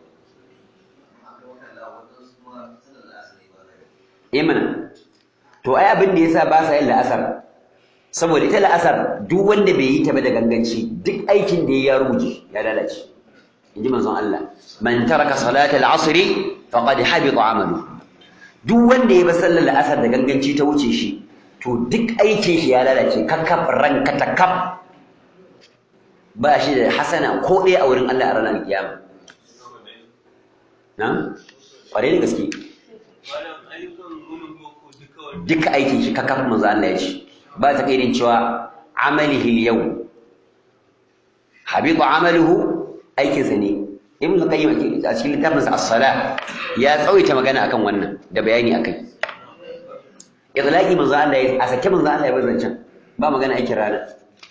imana to ai abin da yasa ba sa yin la'asar saboda ita la'asar duk wanda bai yi ta ba da ganganci duk aikin da ya rubuce ya lalace inji manzon Allah man taraka salatal asr faqad habita amalu duk wanda ya ba sallar la'asar da ganganci ta wuce shi to duk aikin shi ya lalace kakkaf ranka takaf ba shi da hasana ko ɗaya a wurin Allah a ranar kiyama na ƙware da gaske duka aikin shi kakaf manzo Allah ya ce ba ta kairin cewa amalihi yau habitu amaluhu aikin sa ne ibn qayyim a cikin littafin sa as-sala ya tsawaita magana akan wannan da bayani akai idlaqi manzo Allah ya a sake manzo Allah ya bar zancan ba magana aikin rana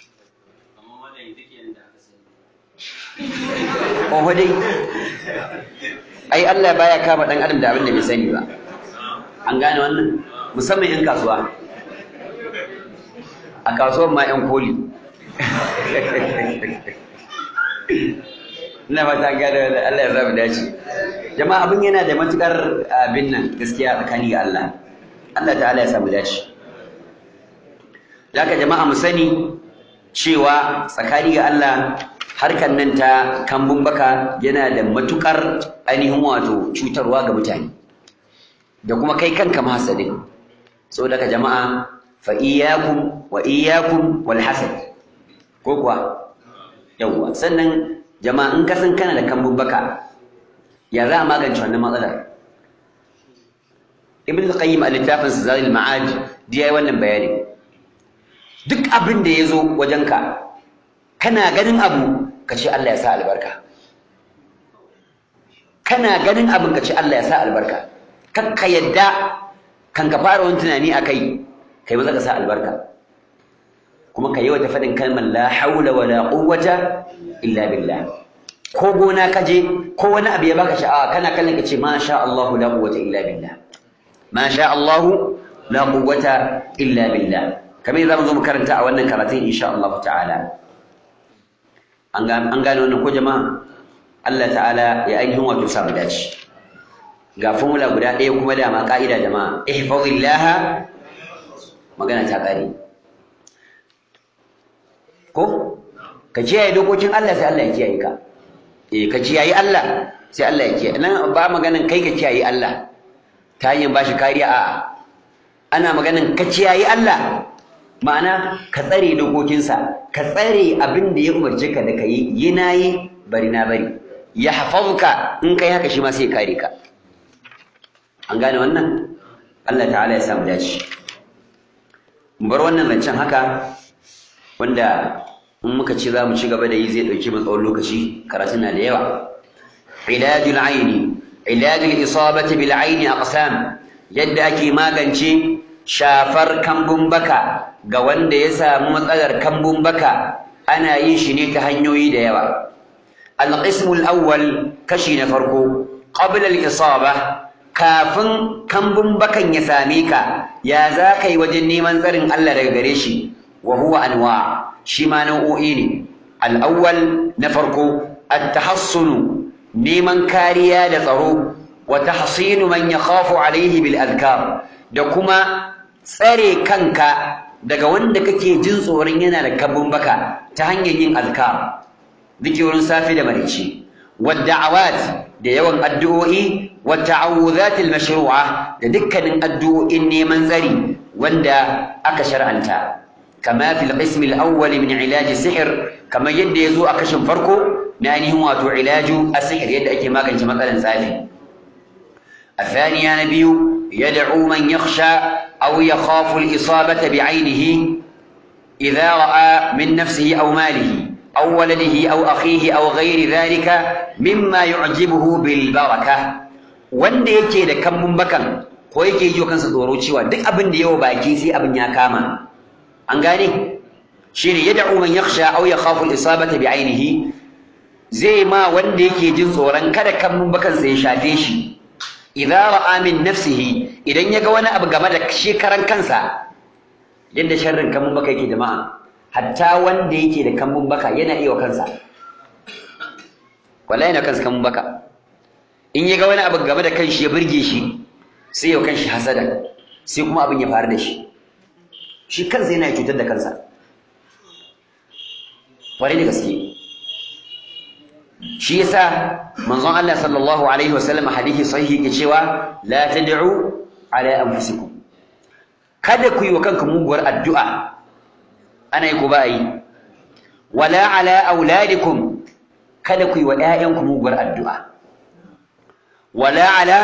Oho dai, ai Allah baya kama ɗan adam da abin da bai sani ba. An gane wannan? Musamman 'yan kasuwa. A kasuwan ma 'yan koli. Ina fata gane wannan Allah ya zama dace. Jama'a abin yana da matukar abin nan gaskiya tsakani ga Allah. Allah ta'ala ya samu dace. Daga jama'a mu sani cewa tsakani ga Allah harkar nan ta kambun baka yana da matukar ainihin wato cutarwa ga mutane da kuma kai kanka mahasadin so daga jama'a fa iyyakum wa iyyakum wal hasad ko kuwa yawwa sannan jama'a in ka san kana da kambun baka ya za a magance wannan matsalar ibn al-qayyim a littafin sa zalil ma'ad da yayi wannan bayani duk abin da ya zo wajenka kana ganin abu ka ce Allah ya sa albarka kana ganin abin ka ce Allah ya sa albarka kakka yadda kan ka fara wani tunani a kai kai maza ka sa albarka kuma ka yi wata faɗin kalmar la haula wa la quwwata illa billah ko gona ka je ko wani abu ya baka sha'awa kana kallon ka ce ma sha Allah la quwwata illa billah ma sha Allah la quwwata illa billah kamar yadda zamu zo mu karanta a wannan karatun insha Allah ta'ala an gane wannan ko jama'a Allah ta'ala ya ainihin wato sa mu dace ga formula guda ɗaya kuma dama ka'ida jama'a ihfazillah magana ta kare ko ka kiyaye dokokin Allah sai Allah ya kiyaye ka eh ka kiyaye Allah sai Allah ya kiyaye nan ba maganan kai ka kiyaye Allah ta hanyar bashi kariya a'a ana maganan ka kiyaye Allah ma'ana ka tsare dokokinsa ka tsare abin da ya umarce ka da ka yi yi na yi bari na bari ya hafazka in kai haka shi ma sai kare ka an gane wannan Allah ta'ala ya samu dace mu bar wannan zancen haka wanda in muka ce za mu ci gaba da yi zai ɗauki mu tsawon lokaci karatun na da yawa ilajul aini ilajul isabati bil aini aqsam yadda ake magance shafar kambun baka ga wanda ya samu matsalar kambun baka ana yin shi ne ta hanyoyi da yawa al-qismu al-awwal kashi na farko qabla al-isaba kafin kambun bakan ya same ka ya za ka yi wajen neman tsarin Allah daga gare shi wa huwa anwa shi ma nau'o'i ne al-awwal na farko at-tahassunu neman kariya da tsaro wa tahsinu man yakhafu alaihi bil adhkar da kuma tsare kanka daga wanda kake jin tsoron yana da kabun baka ta hanyar yin azkar zikirin safi da marici wadda'awat da yawan addu'o'i والتعوذات المشروعة لدكن الدعاء neman tsari wanda aka shar'anta كما في القسم الأول من علاج السحر كما يد يزو أكشن فرقه نانيه واتو علاج السحر يد أكي ما كانش مثلا سافي الثاني يا نبي يدعو من يخشى أو يخاف الإصابة بعينه إذا رأى من نفسه أو ماله أو ولده أو أخيه أو غير ذلك مما يعجبه بالبركة wanda yake da kambun bakan ko yake yi kansa tsoro cewa duk abin da yawa baki sai abin ya kama an gane shine yad'u man yakhsha aw yakhafu al-isabata bi ainihi zai ma wanda yake jin tsoron kada kambun bakan sa ya shafe shi idza ra'a min nafsihi idan yaga wani abu game da shi karan kansa yadda sharrin kambun baka yake jama'a hatta wanda yake da kambun baka yana iya wa kansa wallahi na kansa kambun baka in ya ga wani abu game da kanshi ya burge shi sai ya kanshi hasada sai kuma abin ya faru da shi shi kansa yana cutar da kansa kwarai da gaske shi yasa manzon Allah sallallahu alaihi wasallam hadisi sahihi ke cewa la tad'u ala anfusikum kada ku yi wa kanku muguwar addu'a ana yi ku ba yi wala ala auladikum kada ku yi wa ƴaƴanku muguwar addu'a wala ala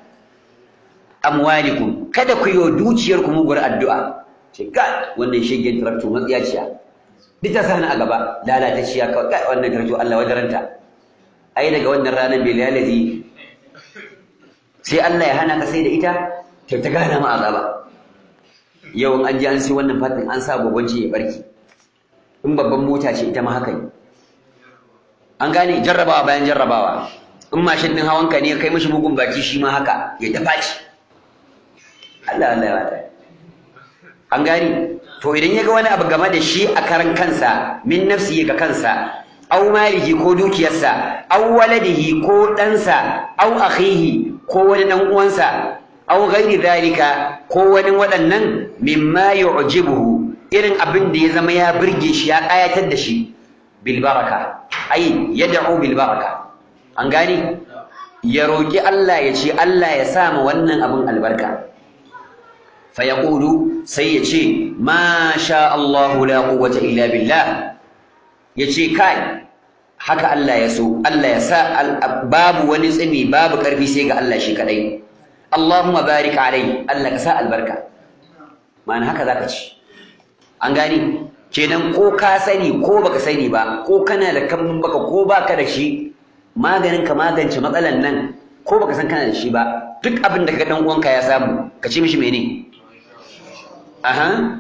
amwalikum kada ku yi wa dukiyarku muguwar addu'a ce ga wannan shegen tarakto matsiyaciya duk ta sani a gaba lalatacciya kawai ga wannan tarakto Allah wajaranta ai daga wannan ranar bai lalazi sai Allah ya hana ka sai da ita ta ta gana ma azaba yau an ji an sai wannan fatin an sa gwagwanci ya barki in babban mota ce ita ma haka ne an gane jarrabawa bayan jarrabawa in mashin din hawanka ne kai mishi bugun baki shi ma haka ya ta faci Allah Allah ya wata an gani to idan ya ga wani abu game da shi a karan kansa min nafsi ga kansa aw malihi ko dukiyarsa aw waladihi ko ɗansa aw akhihi ko wani dan uwansa aw ghairi zalika ko wani waɗannan mimma yu'jibuhu irin abin da ya zama ya burge shi ya ƙayatar da shi bil baraka ai yad'u bil baraka an gani ya roki Allah ya ce Allah ya sa ma wannan abin albarka fayaqulu sai ya ce ma sha Allahu la quwwata illa billah ya ce kai haka Allah ya so Allah ya sa babu wani tsimi babu karfi sai ga Allah shi kadai Allahumma barik alai Allah ka sa albarka ma'ana haka zaka ci an gani kenan ko ka sani ko baka sani ba ko kana da kambun baka ko baka da shi maganin ka magance matsalan nan ko baka san kana da shi ba duk abin da ka dan uwanka ya samu ka ce mishi mene aha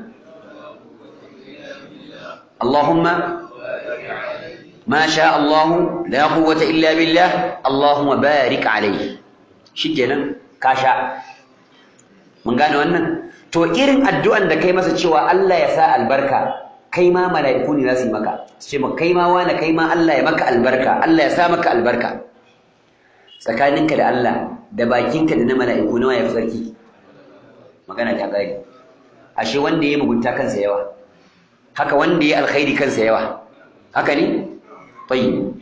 Allahumma ما شاء الله لا قوة إلا بالله اللهم بارك عليه shikenan ka sha mun gane wannan to irin addu'an da kai masa cewa Allah ya sa albarka kai ma mala'iku ne za su yi maka su ce maka kai ma wani kai ma Allah ya maka albarka Allah ya sa maka albarka tsakaninka da Allah da bakinka da na mala'iku nawa ya fi sarki magana ta gari ashe wanda ya mugunta kansa yawa haka wanda ya alkhairi kansa yawa haka ne طيب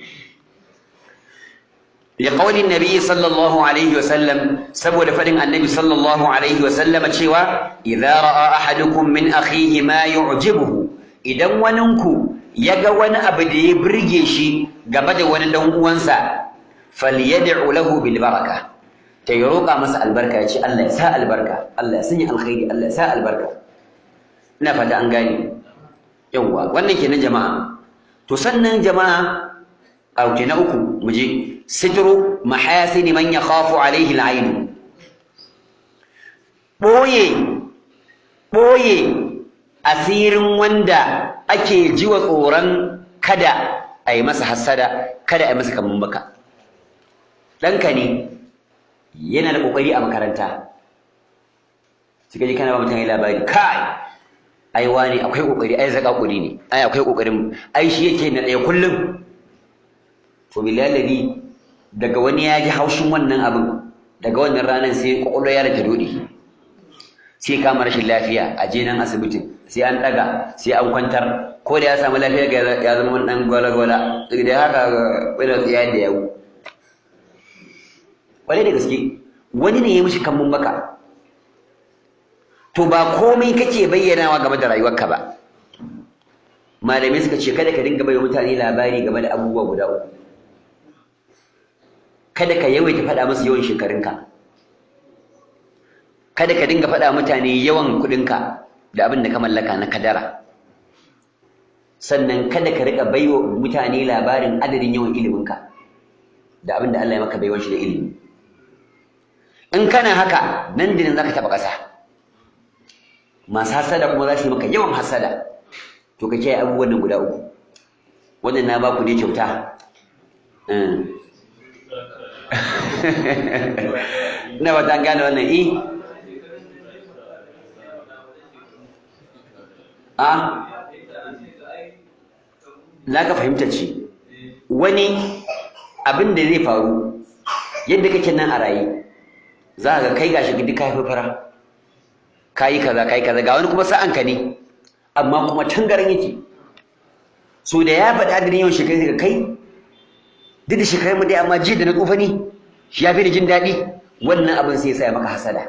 لقول النبي صلى الله عليه وسلم سبب فدن النبي صلى الله عليه وسلم cewa إذا رأى أحدكم من أخيه ما يعجبه idan waninku yaga wani abu da ya burge shi game da wani dan uwansa falyad'u lahu bil baraka ta yi roƙa masa albarka ya ce Allah ya sa albarka Allah ya sanya alkhairi Allah ya sa albarka ina fata an gane yawwa wannan kenan jama'a to sannan jama'a auke na uku muje sitru mahasin man yakhafu alaihi al'ain boye boye asirin wanda ake jiwa tsoron kada a yi masa hassada kada a yi masa kamun baka ɗanka ne yana da ƙoƙari a makaranta suka ji kana ba mutane labari kai ai wani akwai kokari ai zaka kuri ne ai akwai kokarin ai shi yake na ɗaya kullum to billahi daga wani ya ji haushin wannan abin daga wannan ranar sai kwakwalwa ya rage dodi sai kama rashin lafiya a je nan asibitin sai an ɗaga sai an kwantar ko da ya samu lafiya ga ya zama wani ɗan gwala-gwala da haka wani tsiya da yawu wani da gaske wani ne ya mishi kambun baka to ba komai kake bayyanawa game da rayuwarka ba malamai suka ce kada ka dinga bai mutane labari game da abubuwa guda uku kada ka yawaita faɗa musu yawan shekarunka kada ka dinga faɗa mutane yawan kuɗinka da abin da ka mallaka na kadara sannan kada ka riƙa baiwa mutane labarin adadin yawan iliminka da abin da Allah ya maka baiwan shi da ilimi in kana haka nan da nan zaka taɓa ƙasa masu hasada kuma za su yi maka yawan hasada to ka kiyaye abubuwan nan guda uku wannan na baku ne kyauta ina ba ta gane wannan i a za ka fahimta ce wani abin da zai faru yadda kake nan a raye za ka kai gashi duk ka haifi fara kayi kaza kayi kaza ga wani kuma sa'anka ne amma kuma tangaran yake so da ya faɗi adadin yawan shekaru daga kai duk da shekarun mu dai amma ji da na tsufa ne shi ya fi da jin daɗi wannan abin sai ya sa ya maka hasada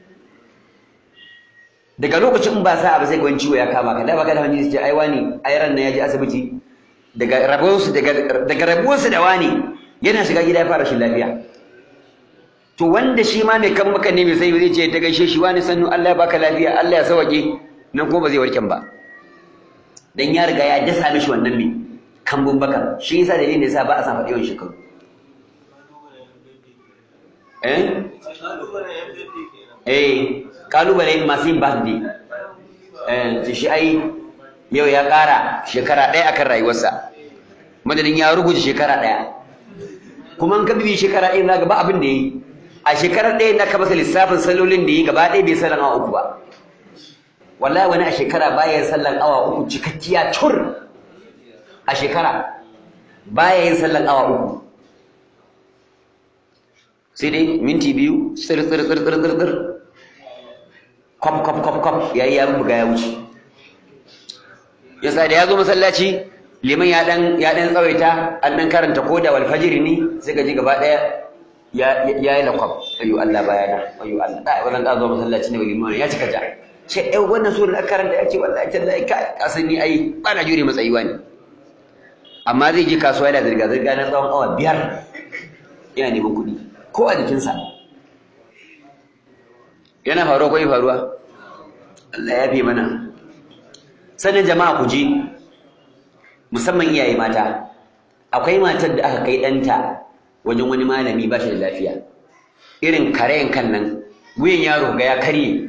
daga lokacin in ba sa abu sai ga wani ciwo ya kama ka da baka da wani ce ai wani ai ran ya je asibiti daga rabuwarsu daga rabuwarsu da wani yana shiga gida ya fara shi lafiya to wanda shi ma mai kan maka ne mai sai zai ce ta gaishe shi wani sannu Allah ya baka lafiya Allah ya sauke nan kuma ba zai warken ba dan ya riga ya dasa mishi wannan mai kambun baka shi yasa dalilin da yasa ba a san faɗi yawan shekaru eh eh kalubale masu yin birthday eh shi ai yau ya ƙara shekara ɗaya akan rayuwarsa madadin ya rubuta shekara ɗaya kuma in ka bibi shekara ɗaya za ga ba abin da ya yi a shekarar ɗaya na ka masa lissafin sallolin da ya yi gaba ɗaya bai sallan awa uku ba wallahi wani a shekara baya yin sallan awa uku cikakkiya cur a shekara baya yin sallan awa uku sai dai minti biyu tsir tsir tsir tsir tsir tsir kwaf kwaf kwaf kwaf yayi ya buga ya wuce yasa da ya zo masallaci liman ya dan ya dan tsawaita an dan karanta koda wal fajr ne sai ka ji gaba daya ya ya yi lakwab ayu Allah bayana ayu Allah da wannan da zo masallaci ne liman ya cika ja ce eh wannan sura da karanta yace wallahi tallahi ka kasani ai ba na jure matsayiwa ne amma zai je kasuwa yana zirga zirga na tsawon awa biyar yana neman kuɗi ko a jikinsa yana faruwa ko faruwa Allah ya fi mana sannan jama'a ku ji musamman iyaye mata akwai matar da aka kai ɗanta wajen wani malami ba shi da lafiya irin karayen kan nan wuyan yaro ga ya karye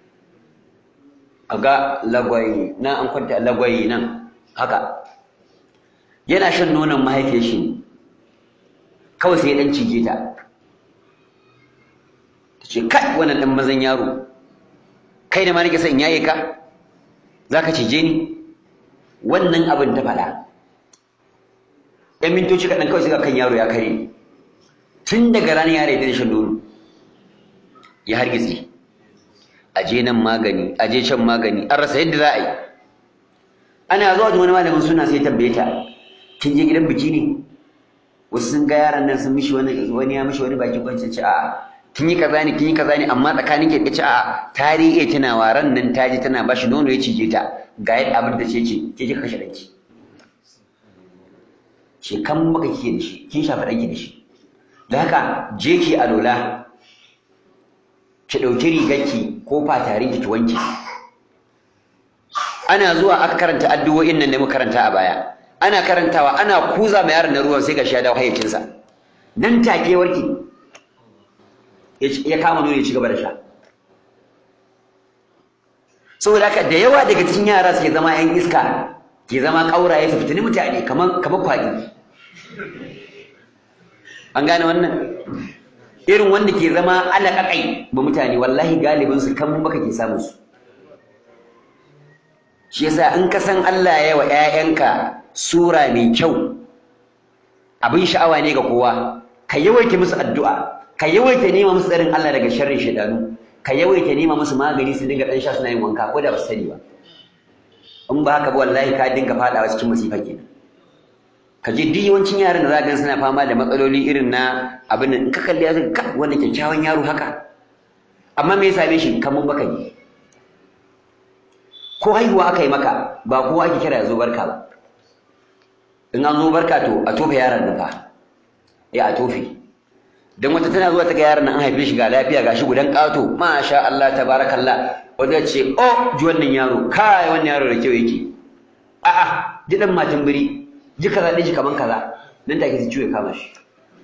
a ga lagwayi na an kwanta lagwayi nan haka yana shan nonon mahaifiyar shi kawai sai ya ɗan cije ta ta ce kai wannan ɗan mazan yaro kai da ma nake son yaye ka za ka cije ni wannan abin ta faɗa ‘yan mintoci kaɗan kawai suka kan yaro ya kare tun daga ranar yaro ya daina shan nono ya hargitse a je nan magani a je can magani an rasa yadda za a yi ana zuwa da wani malamin suna sai tambaye ta kin je gidan biki ne wasu sun ga yaran nan sun mishi wani wani ya mishi wani baki kwancin ci a'a kin yi kaza ne kin yi kaza ne amma tsakanin ke kace a'a ta riƙe tana waran nan ta ji tana bashi nono ya cije ta ga yadda abin da ce ce ke kika kashe danki ce kan maka kike da shi kin shafa danki da shi da haka je ki alola ki ɗauki rigarki ko fatarin ki wanke ana zuwa aka karanta addu'o'in nan da muka karanta a baya ana karantawa ana kuza ma yaron na ruwan sai ga shi ya dawo hayyacinsa nan take warke ya kama nuna ya ci gaba da sha saboda haka da yawa daga cikin yara suke zama yan iska ke zama ƙauraye su fitini mutane kamar kamar kwaɗi an gane wannan irin wanda ke zama alaƙaƙai ba mutane wallahi galibin su kan baka ke samun su shi yasa in ka san Allah ya wa ƴaƴanka sura mai kyau abin sha'awa ne ga kowa ka yawaita musu addu'a ka yawaita nema musu tsarin Allah daga sharrin shaidanu ka yawaita nema musu magani su dinga dan sha suna yin wanka ko da ba su sani ba in ba haka ba wallahi ka dinga fadawa cikin masifa kenan ka je duk yawancin yaran da za ka suna fama da matsaloli irin na abin nan in ka kalli ya ka wannan kyakkyawan yaro haka amma me ya same shi kamun baka ne ko haihuwa aka yi maka ba kowa ake kira ya zo barka ba in an zo barka to a tofe yaron nan fa ya a tofe dan wata tana zuwa ta ga yaron nan an haife shi ga lafiya ga shi gudan ƙato masha Allah tabarakallah wanda ce oh ji wannan yaro kai wannan yaro da kyau yake a'a ji dan matan biri ji kaza ɗin shi kaman kaza nan take su ciwo kama shi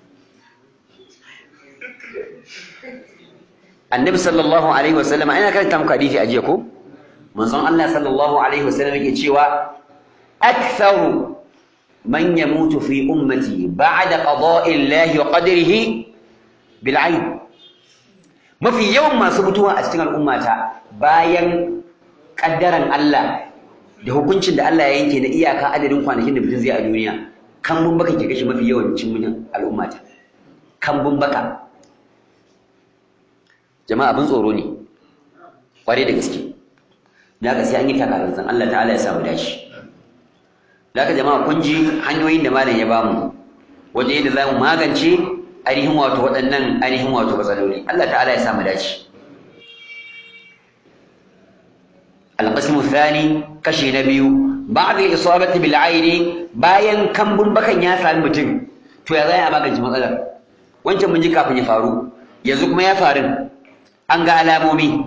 annabi sallallahu alaihi wasallam ina karanta muku hadisi a jiya ko manzon Allah sallallahu alaihi wasallam yake cewa aktharu man yamutu fi ummati ba'da qada'i Allah wa qadrihi bil ayn mafi yawan masu mutuwa a cikin al'ummata bayan kaddaran Allah da hukuncin da Allah ya yanke na iyaka adadin kwanakin da mutum zai a duniya kan bun baka ke kashe mafi yawancin mutum al'ummata kan bun baka jama'a abin tsoro ne kware da gaske da haka sai an yi takaranzan Allah ta'ala ya samu dashi da haka jama'a kun ji hanyoyin da malam ya bamu wajen yadda za mu magance ainihin wato waɗannan ainihin wato matsaloli Allah ta'ala ya samu dashi القسم الثاني كشي نبيو بعد الإصابة بالعين bayan kambun bakan ya sami mutum to ya zai a magance matsalar wancan mun ji kafin ya faru yanzu kuma ya faru an ga alamomi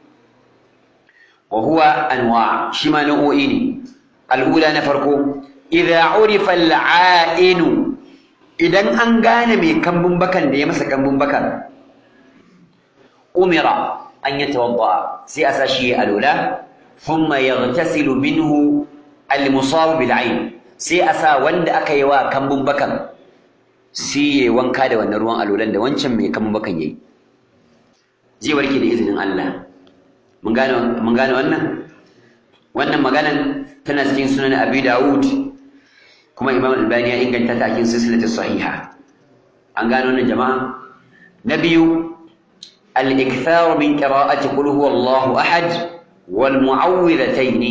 wa huwa anwa shi ma nau'o'i ne al'ula na farko idza urifa al'ainu idan an gane mai kambun bakan da ya masa kambun bakan umira an yatawadda sai a sashi alula thumma yaghtasilu minhu al-musab bil ayn sai a sa wanda aka yi wa kambun bakan sai ya wanka da wannan ruwan alulan da wancan mai kambun bakan yayi zai warke da izinin Allah mun gane mun gane wannan wannan maganan tana cikin sunan Abi Dawud kuma Imam Albani ya inganta ta cikin silsilatu sahiha an gane wannan jama'a na biyu al-ikthar min qira'ati qul huwallahu ahad wal mu'awwidhatayn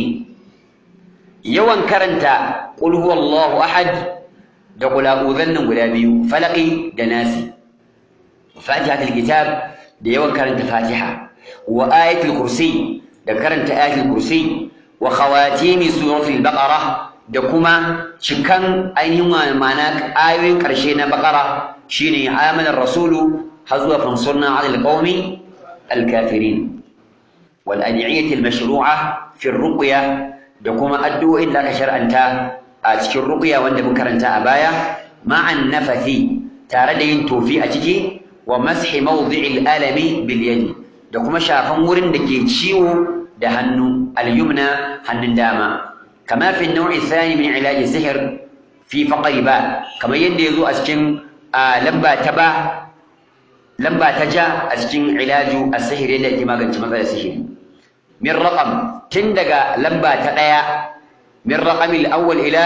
yawan karanta qul huwallahu ahad da qul a'udhan guda biyu falaqi da nasi fatihatul kitab da yawan karanta fatiha wa ayatul kursi da karanta ayatul kursi wa khawatimi suratul baqara da kuma cikan ainihin ma'ana ayoyin karshe na baqara shine amanar rasulu har zuwa fansurna ala alqawmi alkafirin wal ad'iyati almashru'a fi ruqya da kuma addu'o'in da aka shar'anta a cikin ruqya wanda mun karanta a baya ma'an nafathi tare da yin tofi a ciki wa mashi mawdi'il alami bil yadi da kuma shafan wurin da ke ciwo da hannu al-yumna hannun dama kama fi nau'i thani min ilaji sihir fi faqri ba kamar yadda yazo a cikin lamba ta ba lamba ta ja a cikin ilaju as-sihir yadda ake magance matsalar sihiri min raqam tun daga lamba ta daya min raqami al-awwal ila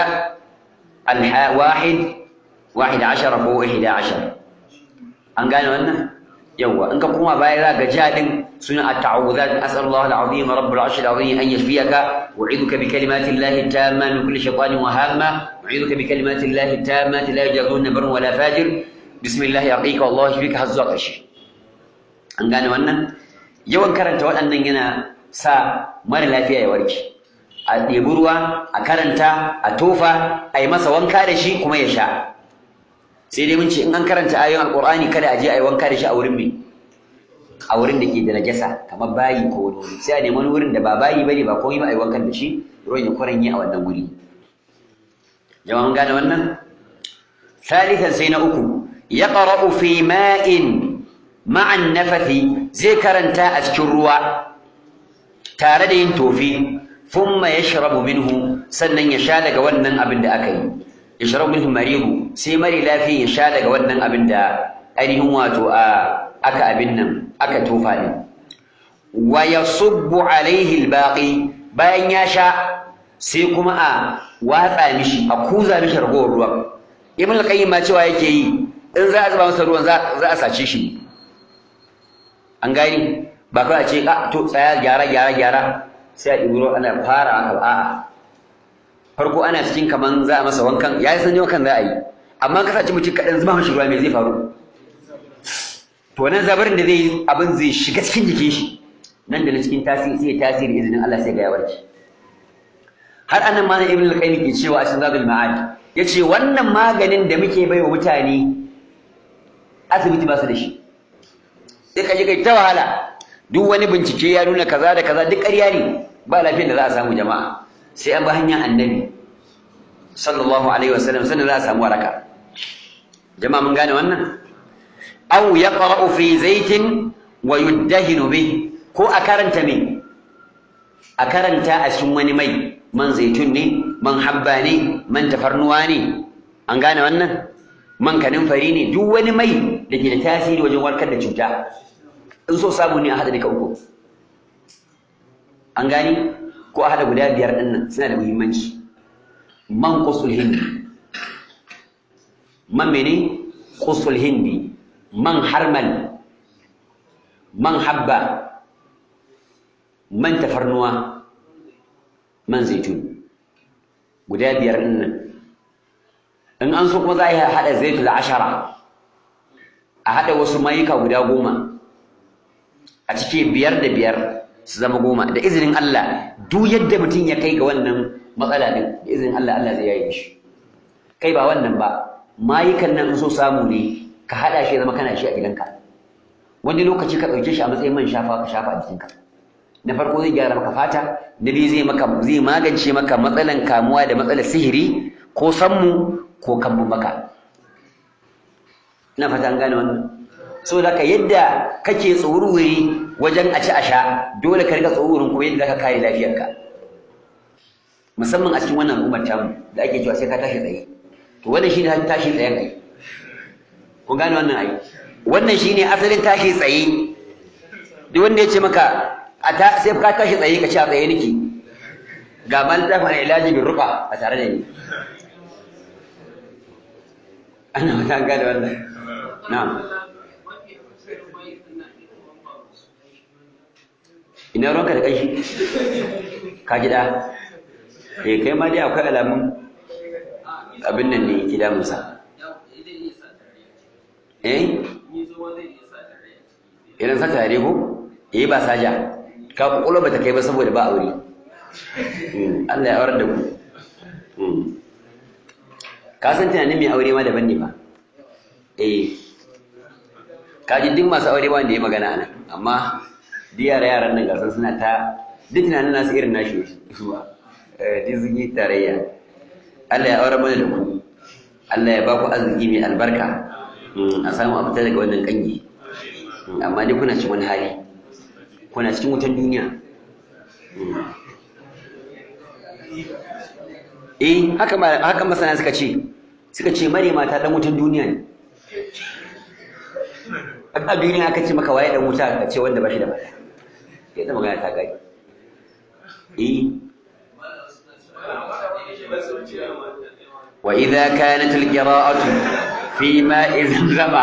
al-wahid 11 ko 11 an gane wannan yawa in ka koma baya za ga jadin suna at-ta'awudat as'alullah al-azim rabbul arshil azim an yashfiyaka wa'idhuka bi kalimati llahi tamma min kulli shaytanin wa hamma wa'idhuka bi kalimati llahi tammati la yajuzuna barun wala fajir bismillah yaqika wallahu yashfika hazza qashi an gane wannan yawan karanta waɗannan yana sa mara lafiya ya warke a ɗebi ruwa a karanta a tofa a yi masa wanka da shi kuma ya sha sai dai mun ce in an karanta ayoyin alqur'ani kada a je a yi wanka da shi a wurin me a wurin da ke da najasa kamar bayi ko wani wuri sai a nemi wani wurin da ba bayi bane ba komai ba a yi wankan da shi ruwan ya kwaranye a wannan wuri jama'a mun gane wannan ثالثا sai na uku yaqra'u fi ma'in ma'a nafathi zai karanta a cikin ruwa tare da yin tofi thumma yashrabu minhu sannan ya sha daga wannan abin da aka yi yashrabu minhu marihu sai mari lafiya ya sha daga wannan abin da ainihin wato a aka abin nan aka tofa din wa yasubbu alaihi albaqi bayan ya sha sai kuma a watsa mishi a kuza mishi ragowar ruwan ibn al-qayyim ma cewa yake yi in za a zuba masa ruwan za a sace shi an gani ba kawai a ce a to tsaya gyara gyara gyara sai a ɗibi ruwan ana fara haka a'a farko ana cikin kaman za a masa wankan ya yi sanyi wankan za a yi amma ka saci mutum kaɗan zuba mashi ruwa mai zai faru to nan zabarin da zai yi abin zai shiga cikin jikin shi nan da na cikin tasiri sai tasiri izinin Allah sai ga ya warke har annan ma ibn al-qayyim ke cewa a cikin zadul ma'ad yace wannan maganin da muke bai wa mutane asibiti ba su da shi sai ka je kai ta wahala duk wani bincike ya nuna kaza da kaza duk ƙarya ne ba lafiyar da za a samu jama'a sai an bi hanyar annabi sallallahu alaihi wasallam sannan za a samu waraka jama'a mun gane wannan aw yaqra'u fi zaitin wa yuddahinu bih ko a karanta me a karanta a cikin wani mai man zaitun ne man habba ne man tafarnuwa ne an gane wannan man kanin fari ne duk wani mai da ke da tasiri wajen warkar da cuta in so samu ne a haɗa duka uku an gani ko a haɗa guda biyar ɗin nan suna da muhimmanci man qusul hindi man mene qusul hindi man harmal man habba man tafarnuwa man zaitun guda biyar ɗin nan in an so kuma za a yi haɗa zaitul ashara a haɗa wasu mayuka guda goma a cike biyar da biyar su zama goma da izinin Allah duk yadda mutum ya kai ga wannan matsala din da izinin Allah Allah zai yaye shi kai ba wannan ba mayukan nan in so samu ne ka haɗa shi zama kana shi a gidanka wani lokaci ka ɗauke shi a matsayin man shafa ka shafa a jikinka na farko zai gyara maka fata na biyu zai maka zai magance maka matsalan kamuwa da matsalar sihiri ko sammu ko kammu maka ina fata an gane wannan so da ka yadda kake tsururi wajen a ci a sha dole ka rika tsururin kuma yadda ka kare lafiyarka musamman a cikin wannan al'ummar tamu da ake cewa sai ka tashi tsaye to wannan shine tashi tsayen ai kun gane wannan ai wannan shine asalin tashi tsaye duk wanda ya ce maka a ta sai ka tashi tsaye ka ci a tsaye nake ga man dafa na ilaji bin rufa a tare da ni ana wata gane wannan na'am ina ruwanka da kanshi ka gida eh kai ma dai akwai alamun abin nan ne ke damunsa eh idan sa tare ko eh ba saja ka kokolo bata kai ba saboda ba aure Allah ya aurar da ku ka san tunanin mai aure ma daban ne ba eh ka ji duk masu aure wanda ya magana anan amma duk yara yaran nan gasar suna ta duk tunanin nasu irin nashi zuwa duk sun yi tarayya Allah ya aure mana da ku Allah ya ba ku arziki mai albarka a samu a fita daga wannan kangi amma dai kuna cikin wani hali kuna cikin wutan duniya eh haka haka masana suka ce suka ce mare mata dan wutan duniya ne a duniya aka ce maka waye dan wuta ka ce wanda ba shi da mata sai ta magana ta gani eh wa idza kanat al-qira'atu fi ma'i zamzama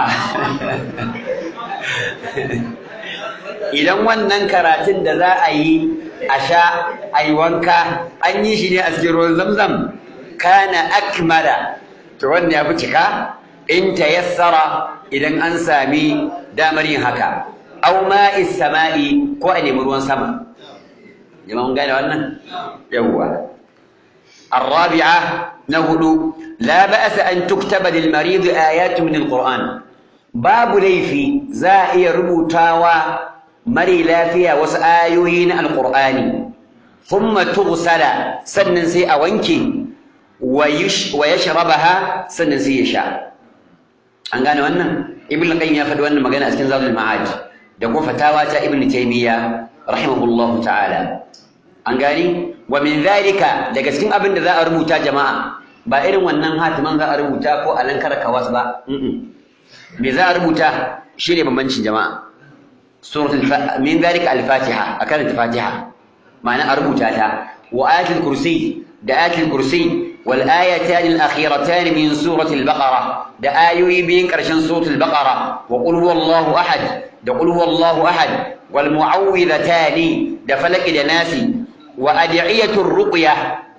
idan wannan karatun da za a yi a sha a yi wanka an yi shi ne a cikin ruwan zamzam kana akmala to wannan ya fi cika in tayassara idan an sami damar yin haka aw ma'is sama'i ko a nemi ruwan sama jama'a mun gane wannan yawwa الرابعة نقول لا بأس أن تكتب للمريض آيات من القرآن باب ليفي زائي ربوتاوى مري لا فيها وسآيوين القرآن ثم تغسل سنن سي أوانكي ويش ويشربها سنن سي يشاء an gane wannan ibn qayyim ya faɗi wannan magana a cikin zadul ma'ad da kuma fatawa ta ibn taymiya rahimahullahu ta'ala an gani wa min zalika daga cikin abin da za a rubuta jama'a ba irin wannan hatiman za a rubuta ko alankar kawas ba me za a rubuta shine bambancin jama'a suratul min zalika al-fatiha akan fatiha ma'ana a rubuta ta wa ayatul kursi da ayatul kursi wal ayatan al-akhiratan min suratul baqara da ayoyi biyin karshen suratul baqara wa qul huwallahu ahad da qul huwallahu ahad wal mu'awwidhatani da falaki da nasi wa adiyatul ruqya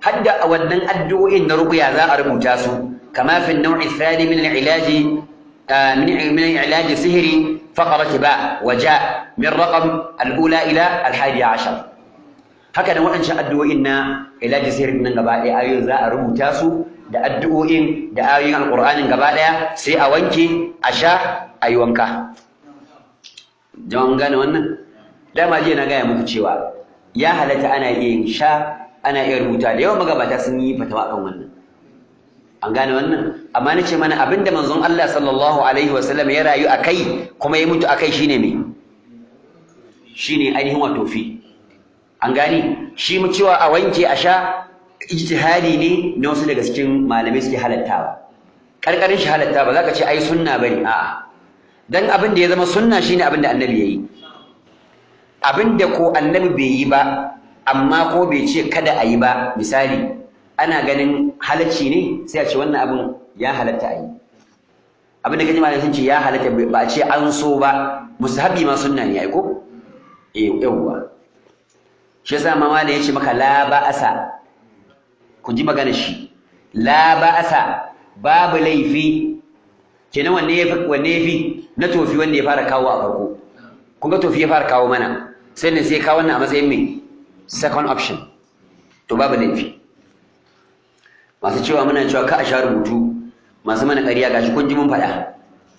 hadda a wannan addu'o'in na ruqya za a rubuta su kama fi an-naw'i ath-thani min al-ilaj min min ilaj sihri faqrat ba wa ja min raqam al-ula ila al-hadi ashar haka da waɗancan addu'o'in na ilaj sihri nan gaba ɗaya ayoyin za a rubuta su da addu'o'in da ayoyin alqur'anin gaba ɗaya sai a wanke a sha a yi wanka jama'an gane wannan dama jiya na gaya muku cewa ya halatta ana iya yin sha ana iya rubuta da yawan magabata sun yi fatawa kan wannan an gane wannan amma na ce mana abinda manzon Allah sallallahu alaihi wasallam ya rayu a kai kuma ya mutu a kai shine me shine ainihin wato fi an gane shi mu cewa a wanke a sha ijtihadi ne na wasu daga cikin malamai suke halattawa karkarin shi halatta ba za ka ce ai sunna bane a'a dan abin da ya zama sunna shine abin da annabi yayi abin da ko annabi bai yi ba amma ko bai ce kada a yi ba misali ana ganin halacci ne sai a ce wannan abin ya halatta a yi abin da kaji malamai sun ce ya halatta ba a ce an so ba musahabi ma sunna ne ai ko eh yawwa shi yasa ma malam ya ce maka la ba'asa ku ji magana shi la ba'asa babu laifi kenan wanne yafi wanne yafi na tofi wanda ya fara kawo a farko kun ga tofi ya fara kawo mana sai ne sai kawo wannan a matsayin me second option to babu laifi masu cewa muna cewa ka a sha rubutu masu mana ƙarya gashi kun ji mun faɗa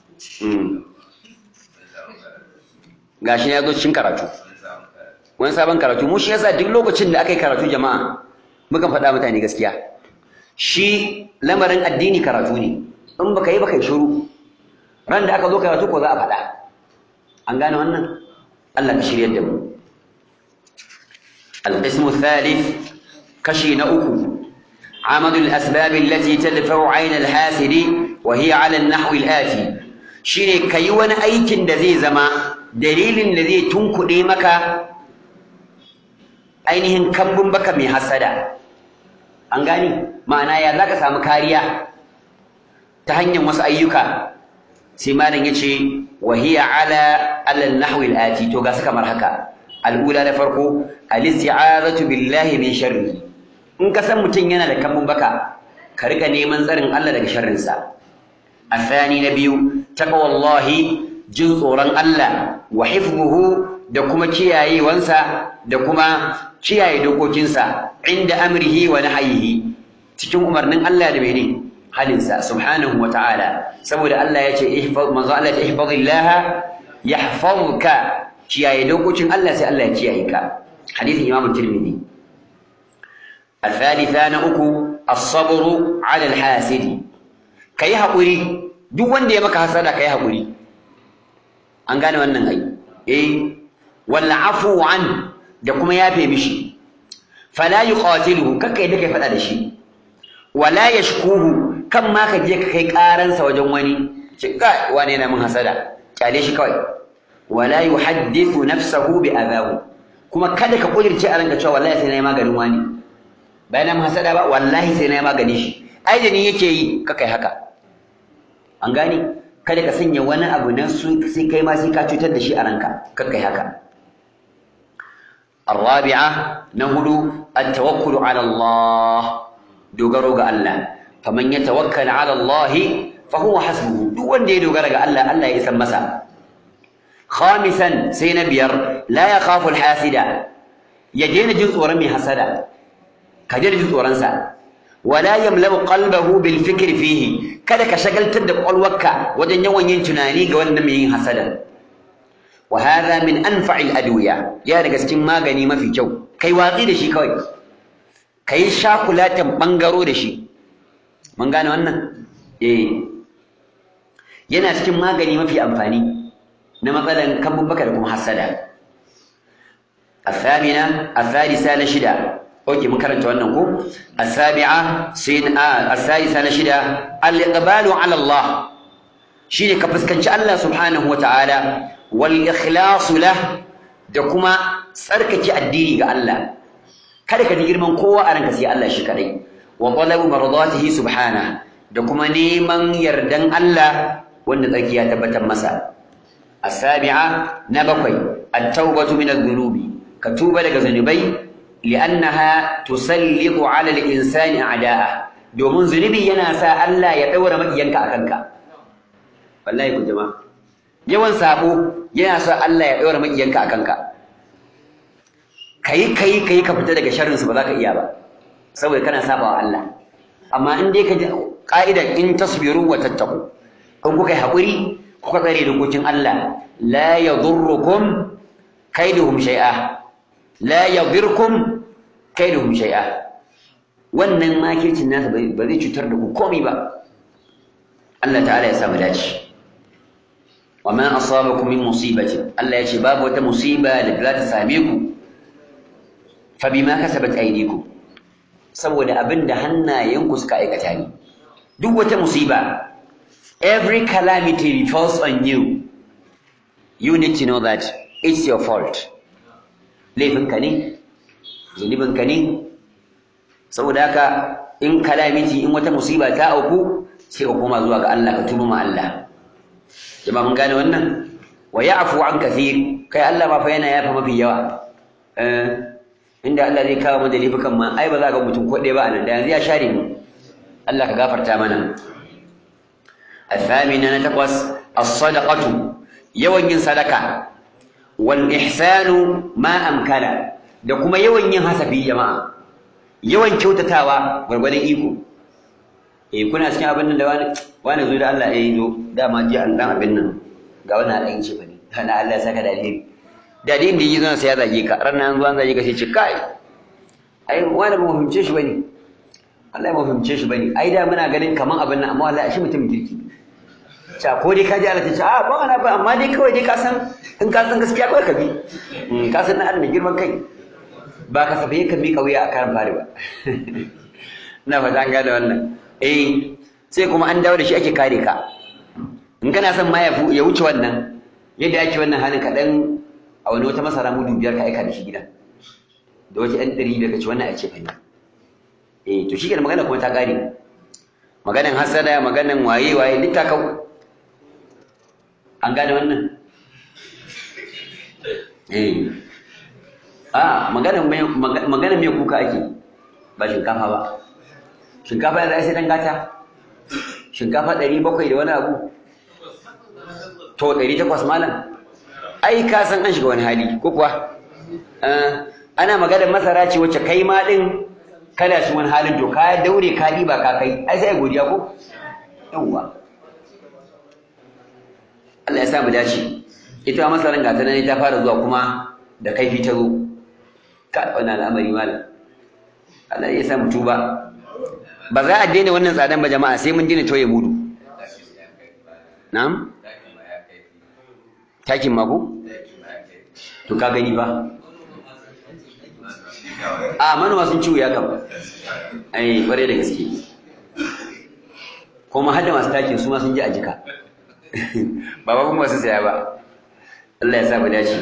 gashi ya zo cikin karatu wani sabon karatu mu shi yasa duk lokacin da aka yi karatu jama'a mukan faɗa mutane gaskiya shi lamarin addini karatu ne in baka yi baka yi shiru ran da aka zo karatu ko za a faɗa an gane wannan Allah ka shiryar da mu القسم الثالث كشي نأكو عمد الأسباب التي تدفع عين الحاسد وهي على النحو الآتي شيني كيوان أيكن دذي زما دليل الذي تنكو مكا ainihin kambun baka mai hasada an gani ma'ana ya zaka samu kariya ta hanyar wasu ayyuka sai malam yace wa hiya ala ala nahwi al-ati to ga su kamar haka al-ula na farko al-isti'azatu billahi min sharri in ka san mutum yana da kambun baka ka rika neman tsarin Allah daga sharrin sa الثاني نبي تقوى الله jin tsoron Allah wa hifzuhu da kuma kiyaye wansa da kuma kiyaye dokokinsa inda amrihi wa nahyihi cikin umarnin Allah da mene halinsa subhanahu wa ta'ala saboda Allah ya ce ihfaz manzo Allah ya ihfazillah yahfazuka kiyaye dokokin Allah sai Allah ya kiyaye ka hadisin Imam Tirmidhi الثالثة نأكو الصبر على الحاسد كي حقوري duk wanda ya maka hasada kai haƙuri an gane wannan ai eh wal afu an da kuma yafe mishi fala yuqatiluhu kakka yadda kai fada da shi wala yashkuhu kan ma ka je ka kai karansa wajen wani ce kai wane na mun hasada kyale shi kawai wala yuhaddithu nafsahu bi adahu kuma kada ka kudirce a ranka cewa wallahi sai na yi maganin wani bayan mun hasada ba wallahi sai na yi magani shi ai da ni yake yi kakai haka an gane kada ka sanya wani abu nan su sai kai ma sai ka cutar da shi a ranka kakkai haka الرابعة نهدو التوكل على الله دوغرو ga Allah faman yatawakkal ala Allah fahuwa hasbuhu duk wanda ya dogara ga Allah Allah ya isan masa khamisan sai na biyar la yakhafu alhasida ya daina jin tsoron mai hasada ka daina jin tsoron sa wala yamlau qalbahu bil fikri fihi kada ka shagaltar da kwalwarka wajen yawan yin tunani ga wannan mai yin hasada wa hadha min anfa'il adwiya ya daga cikin magani mafi kyau kai watsi da shi kawai kai shakulatan bangaro da shi mun gane wannan eh yana cikin magani mafi amfani na matsalan kambun baka da kuma hasada الثامنة الثالثة نشدة اوكي mun karanta wannan ko السابعة سين آه الثالثة نشدة الإقبال على الله shine ka fuskanci Allah subhanahu wataala wal ikhlasu lah da kuma tsarkake addini ga Allah kada ka ji girman kowa a ranka sai Allah shi kadai wa talabu mardatihi subhana da kuma neman yardan Allah wanda tsarki ya tabbatar masa asabi'a na bakwai at-taubatu min adh-dhunubi ka tuba daga zanubai li'annaha tusallitu 'ala al-insani a'da'a domin zunubi yana sa Allah ya daura makiyanka akan ka wallahi ku jama'a yawan sabo yana sa Allah ya daura makiyanka akan ka kai kai kai ka fita daga sharrin su ba za ka iya ba saboda kana sabawa Allah amma in dai ka ji ka'idan in tasbiru wa tattaqu in kuka yi haƙuri kuka tsare dokokin Allah la yadurrukum kaiduhum shay'a la yadhirkum kaiduhum shay'a wannan makircin nasa ba zai cutar da ku komai ba Allah ta'ala ya sa mu dace wa ma asabakum min musibatin Allah ya ce babu wata musiba da za ta same ku fa bima kasabat aydikum saboda abinda hannayenku suka aikata ne duk wata musiba every calamity falls on you you need to know that it's your fault laifinka ne zunubinka ne saboda haka in calamity in wata musiba ta auku sai ka koma zuwa ga Allah ka tuba ma Allah jama'a mun gane wannan wa ya'fu an kathir kai Allah ma fa yana yafa mafi yawa inda Allah zai kawo mu da laifukan ma ai ba za ga mutum ko ɗaya ba a nan da yanzu ya share mu Allah ka gafarta mana الثامنة نتقص الصدقة yawan yin sadaka wal ihsanu ma amkana da kuma yawan yin hasafi jama'a yawan kyautatawa gwargwadon iko eh kuna cikin abin nan da wani wani zo da Allah eh zo dama ji an dan abin nan ga wani alƙin ce bane kana Allah saka da alheri da din da yi zan sai ya zage ka ran nan zuwan zage ka sai ce kai ai wani ba mu fahimce shi bane Allah ya mu fahimce shi bane ai da muna ganin kaman abin nan amma wallahi shi mutum kirki ca ko dai ka ji Allah ta ce a ba ana ba amma dai kawai dai ka san in ka san gaskiya kawai ka bi ka san na da girman kai ba ka safaye ka miƙa wuya a karan fari ba na fata an gane wannan eh sai kuma an dawo da shi ake kare ka in kana son ma ya wuce wannan yadda ake wannan halin kaɗan a wani wata masara mudu biyar ka aika da shi gida da wace ɗan ɗari biyar ka ci wannan a ce fani eh to shi magana kuma ta ƙare maganan hasada maganan waye waye duk ta kau an gane wannan eh a maganan mai maganan mai kuka ake ba shinkafa ba shinkafa ya sai dan gata shinkafa 700 da wani abu to 800 malam ai ka san an shiga wani hali ko kuwa ana maganar masara ce wacce kai ma din kana shi wani halin to ka daure ka ba ka kai ai sai godiya ko yawwa Allah ya sa mu dace ita masaran gata nan ta fara zuwa kuma da kaifi ta zo ka wannan al'amari malam Allah ya sa mu tuba ba za a daina wannan tsadan ba jama'a sai mun daina toye mudu na'am takin mako to ka gani ba a manoma sun ciwo ya kama ai kware da gaske kuma hadda masu takin su ma sun ji a jika ba ba kuma su saya ba Allah ya sa mu dace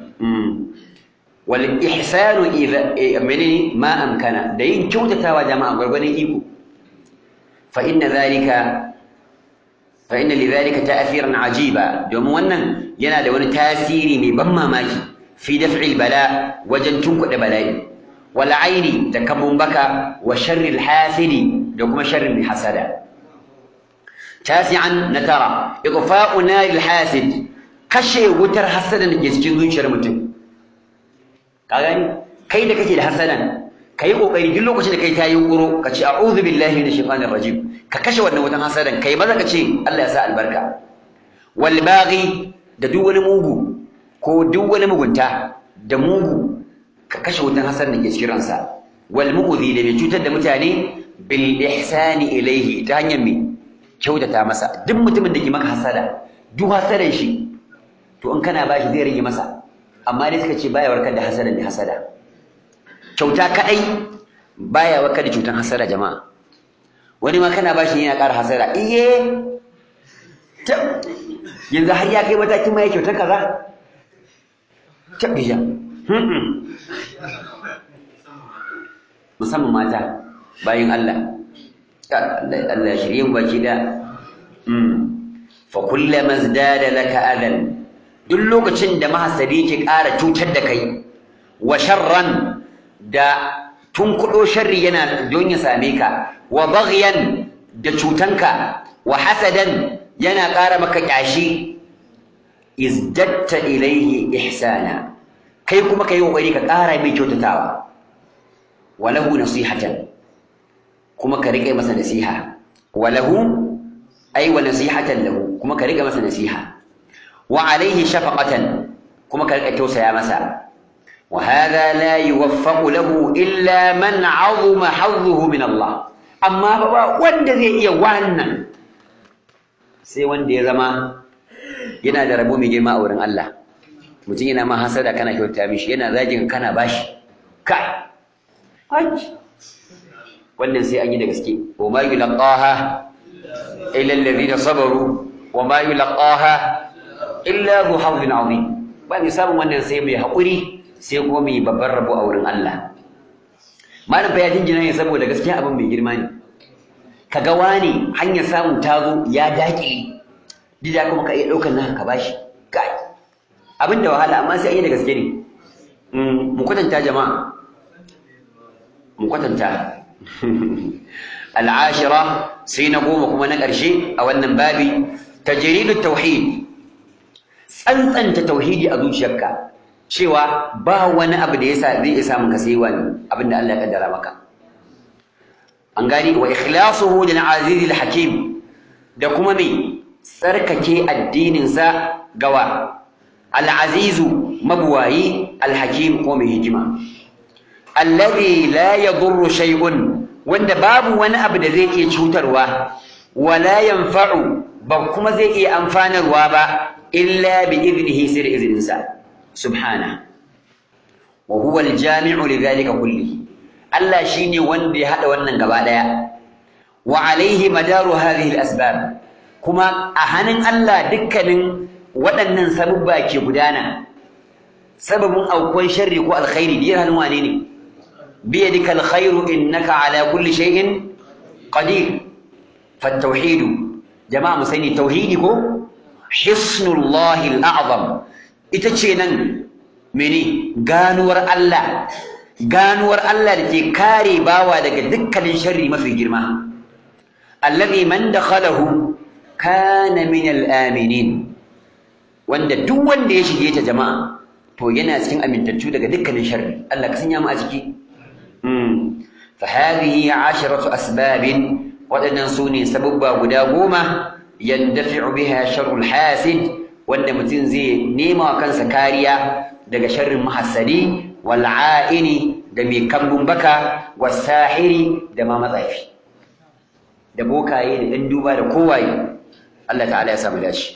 wal ihsanu idha menene ma amkana da yin kyautatawa jama'a gwargwadon iko fa inna zalika fa inna lidhalika ta'thiran ajiba domin wannan yana da wani tasiri mai ban mamaki fi daf'il bala wajen tunkuɗe bala'i wal aini da kamun baka wa sharril hasidi da kuma sharrin mai hasada tasi'an na tara idfa'u naril hasid kashe wutar hasadan da ke cikin zuciyar mutum ka gani kai da kake da hasadan kai kokari duk lokacin da kai ta yunkuro ka ce a'udhu billahi minash shaitanir rajim ka kashe wannan wutan hasadan kai maza ka ce Allah ya sa albarka wal baghi da duk wani mugu ko duk wani mugunta da mugu ka kashe wutan hasadan da ke cikin ransa wal mu'dhi da mai cutar da mutane bil ihsani ilayhi ta hanyar me kyautata masa duk mutumin da ke maka hasada duk hasadan shi to in kana bashi zai rage masa amma dai suka ce baya warkar da hasada mai hasada kyauta kadai baya warkar da cutan hasada jama'a wani ma kana bashi yana ƙara hasada iye yanzu har ya kai matakin ma ya kyautar kaza tabbija musamman mata bayan Allah Allah shirye mu baki da fa kullama zdada laka adan duk lokacin da mahasadi yake ƙara cutar da kai wa sharran da tunkuɗo sharri yana don ya same ka wa baghyan da cutanka wa hasadan yana ƙara maka ƙyashi izdatta ilaihi ihsana kai kuma kai kokari ka ƙara mai kyautatawa walahu nasihatan kuma ka riƙe masa nasiha walahu ay wa nasihatan lahu kuma ka riƙe masa nasiha wa alaihi shafaqatan kuma ka riƙe tausaya masa wa hadha la yuwaffaqu lahu illa man 'azuma hadduhu min Allah amma ba wanda zai iya wannan sai wanda ya zama yana da rabo mai girma a wurin Allah mutum yana ma hasada kana kyauta mishi yana zagin kana bashi kai hajji wannan sai an yi da gaske wa ma yulqaha illa alladhina sabaru wa ma yulqaha illa dhu hawlin azim ba mai samun wannan sai mai haƙuri sai kuma mai babban rabo a wurin Allah malam fa ya jinjina ne saboda gaskiya abin mai girma ne kaga wani hanyar samu tazo ya daƙile dida kuma ka iya ɗaukar naka ka bashi kai abin da wahala amma sai an yi da gaske ne mu kwatanta jama'a mu kwatanta al'ashira sai na goma kuma na ƙarshe a wannan babi tajridu tauhid tsantsanta tauhidi a zuciyarka cewa ba wani abu da yasa zai iya samun ka sai wani abin da Allah ya kaddara maka an gani wa ikhlasuhu lil aziz al hakim da kuma me tsarkake addininsa gawa al'azizu mabuwayi alhakim ko mai hikima alladhi la yadurru shay'un wanda babu wani abu da zai iya cutarwa wala yanfa'u ba kuma zai iya amfanarwa ba illa bi idnihi sai da izininsa subhana wa huwa aljami'u li dhalika kullihi Allah shine wanda ya hada wannan gaba daya wa alaihi madaru hadhihi al-asbab kuma a hannun Allah dukkanin waɗannan sabubba ke gudana sababin aukuwan sharri ko alkhairi biyar hannun wane ne biyadika alkhairu innaka ala kulli shay'in qadir fattauhidu jama'a mu sani tauhidi ko hisnullahi al'azam ita ce nan mene ganuwar Allah ganuwar Allah da ke kare bawa daga dukkanin sharri mafi girma alladhi man dakhalahu kana min al-aminin wanda duk wanda ya shige ta jama'a to yana cikin amintattu daga dukkanin sharri Allah ka sanya mu a ciki mm fa hadhihi 'asharatu asbabin wadannan sune sababba guda goma yandafi'u biha sharrul hasid wanda mutum zai nema wa kansa kariya daga sharrin mahassadi wal 'aini da mai kambun baka was sahiri da ma matsafi da bokaye da ɗan duba da kowaye Allah ta'ala ya samu dace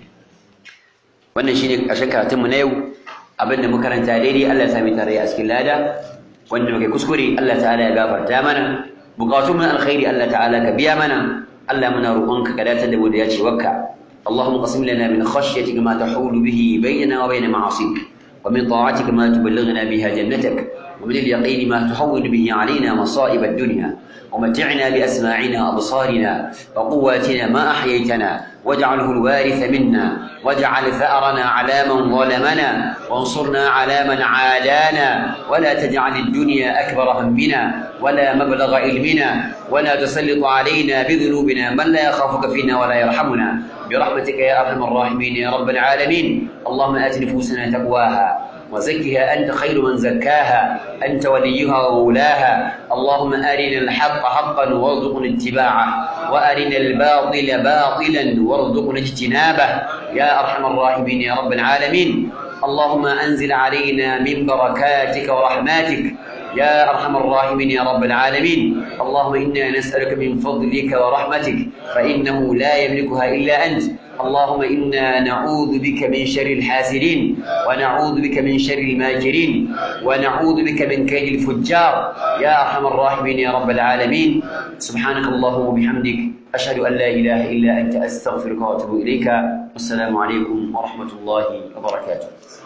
wannan shine ƙarshen karatunmu na yau abinda muka karanta daidai Allah ya sami tare a cikin lada wanda muke kuskure Allah ta'ala ya gafarta mana bukatun mun alkhairi Allah ta'ala ka biya mana Allah muna roƙonka ka dace da mu da yace wakka اللهم قسم لنا من خشيتك ما تحول به بيننا وبين معاصيك ومن طاعتك ما تبلغنا بها جنتك ومن اليقين ما تهون به علينا مصائب الدنيا ومتعنا بأسماعنا وأبصارنا وقواتنا ما أحييتنا واجعله الوارث منا واجعل ثأرنا على من ظلمنا وانصرنا على من عادانا ولا تجعل الدنيا أكبر همنا ولا مبلغ علمنا ولا تسلط علينا بذنوبنا من لا يخافك فينا ولا يرحمنا برحمتك يا أرحم الراحمين يا رب العالمين اللهم آت نفوسنا تقواها وزكها أنت خير من زكاها أنت وليها وولاها اللهم أرنا الحق حقا وارزقنا اتباعه وأرنا الباطل باطلا وارزقنا اجتنابه يا أرحم الراحمين يا رب العالمين اللهم أنزل علينا من بركاتك ورحماتك يا أرحم الراحمين يا رب العالمين اللهم إنا نسألك من فضلك ورحمتك فإنه لا يملكها إلا أنت اللهم إنا نعوذ بك من شر الحاسدين ونعوذ بك من شر الماكرين ونعوذ بك من كيد الفجار يا أرحم الراحمين يا رب العالمين سبحانك اللهم وبحمدك أشهد أن لا إله إلا أنت أستغفرك وأتوب إليك والسلام عليكم ورحمة الله وبركاته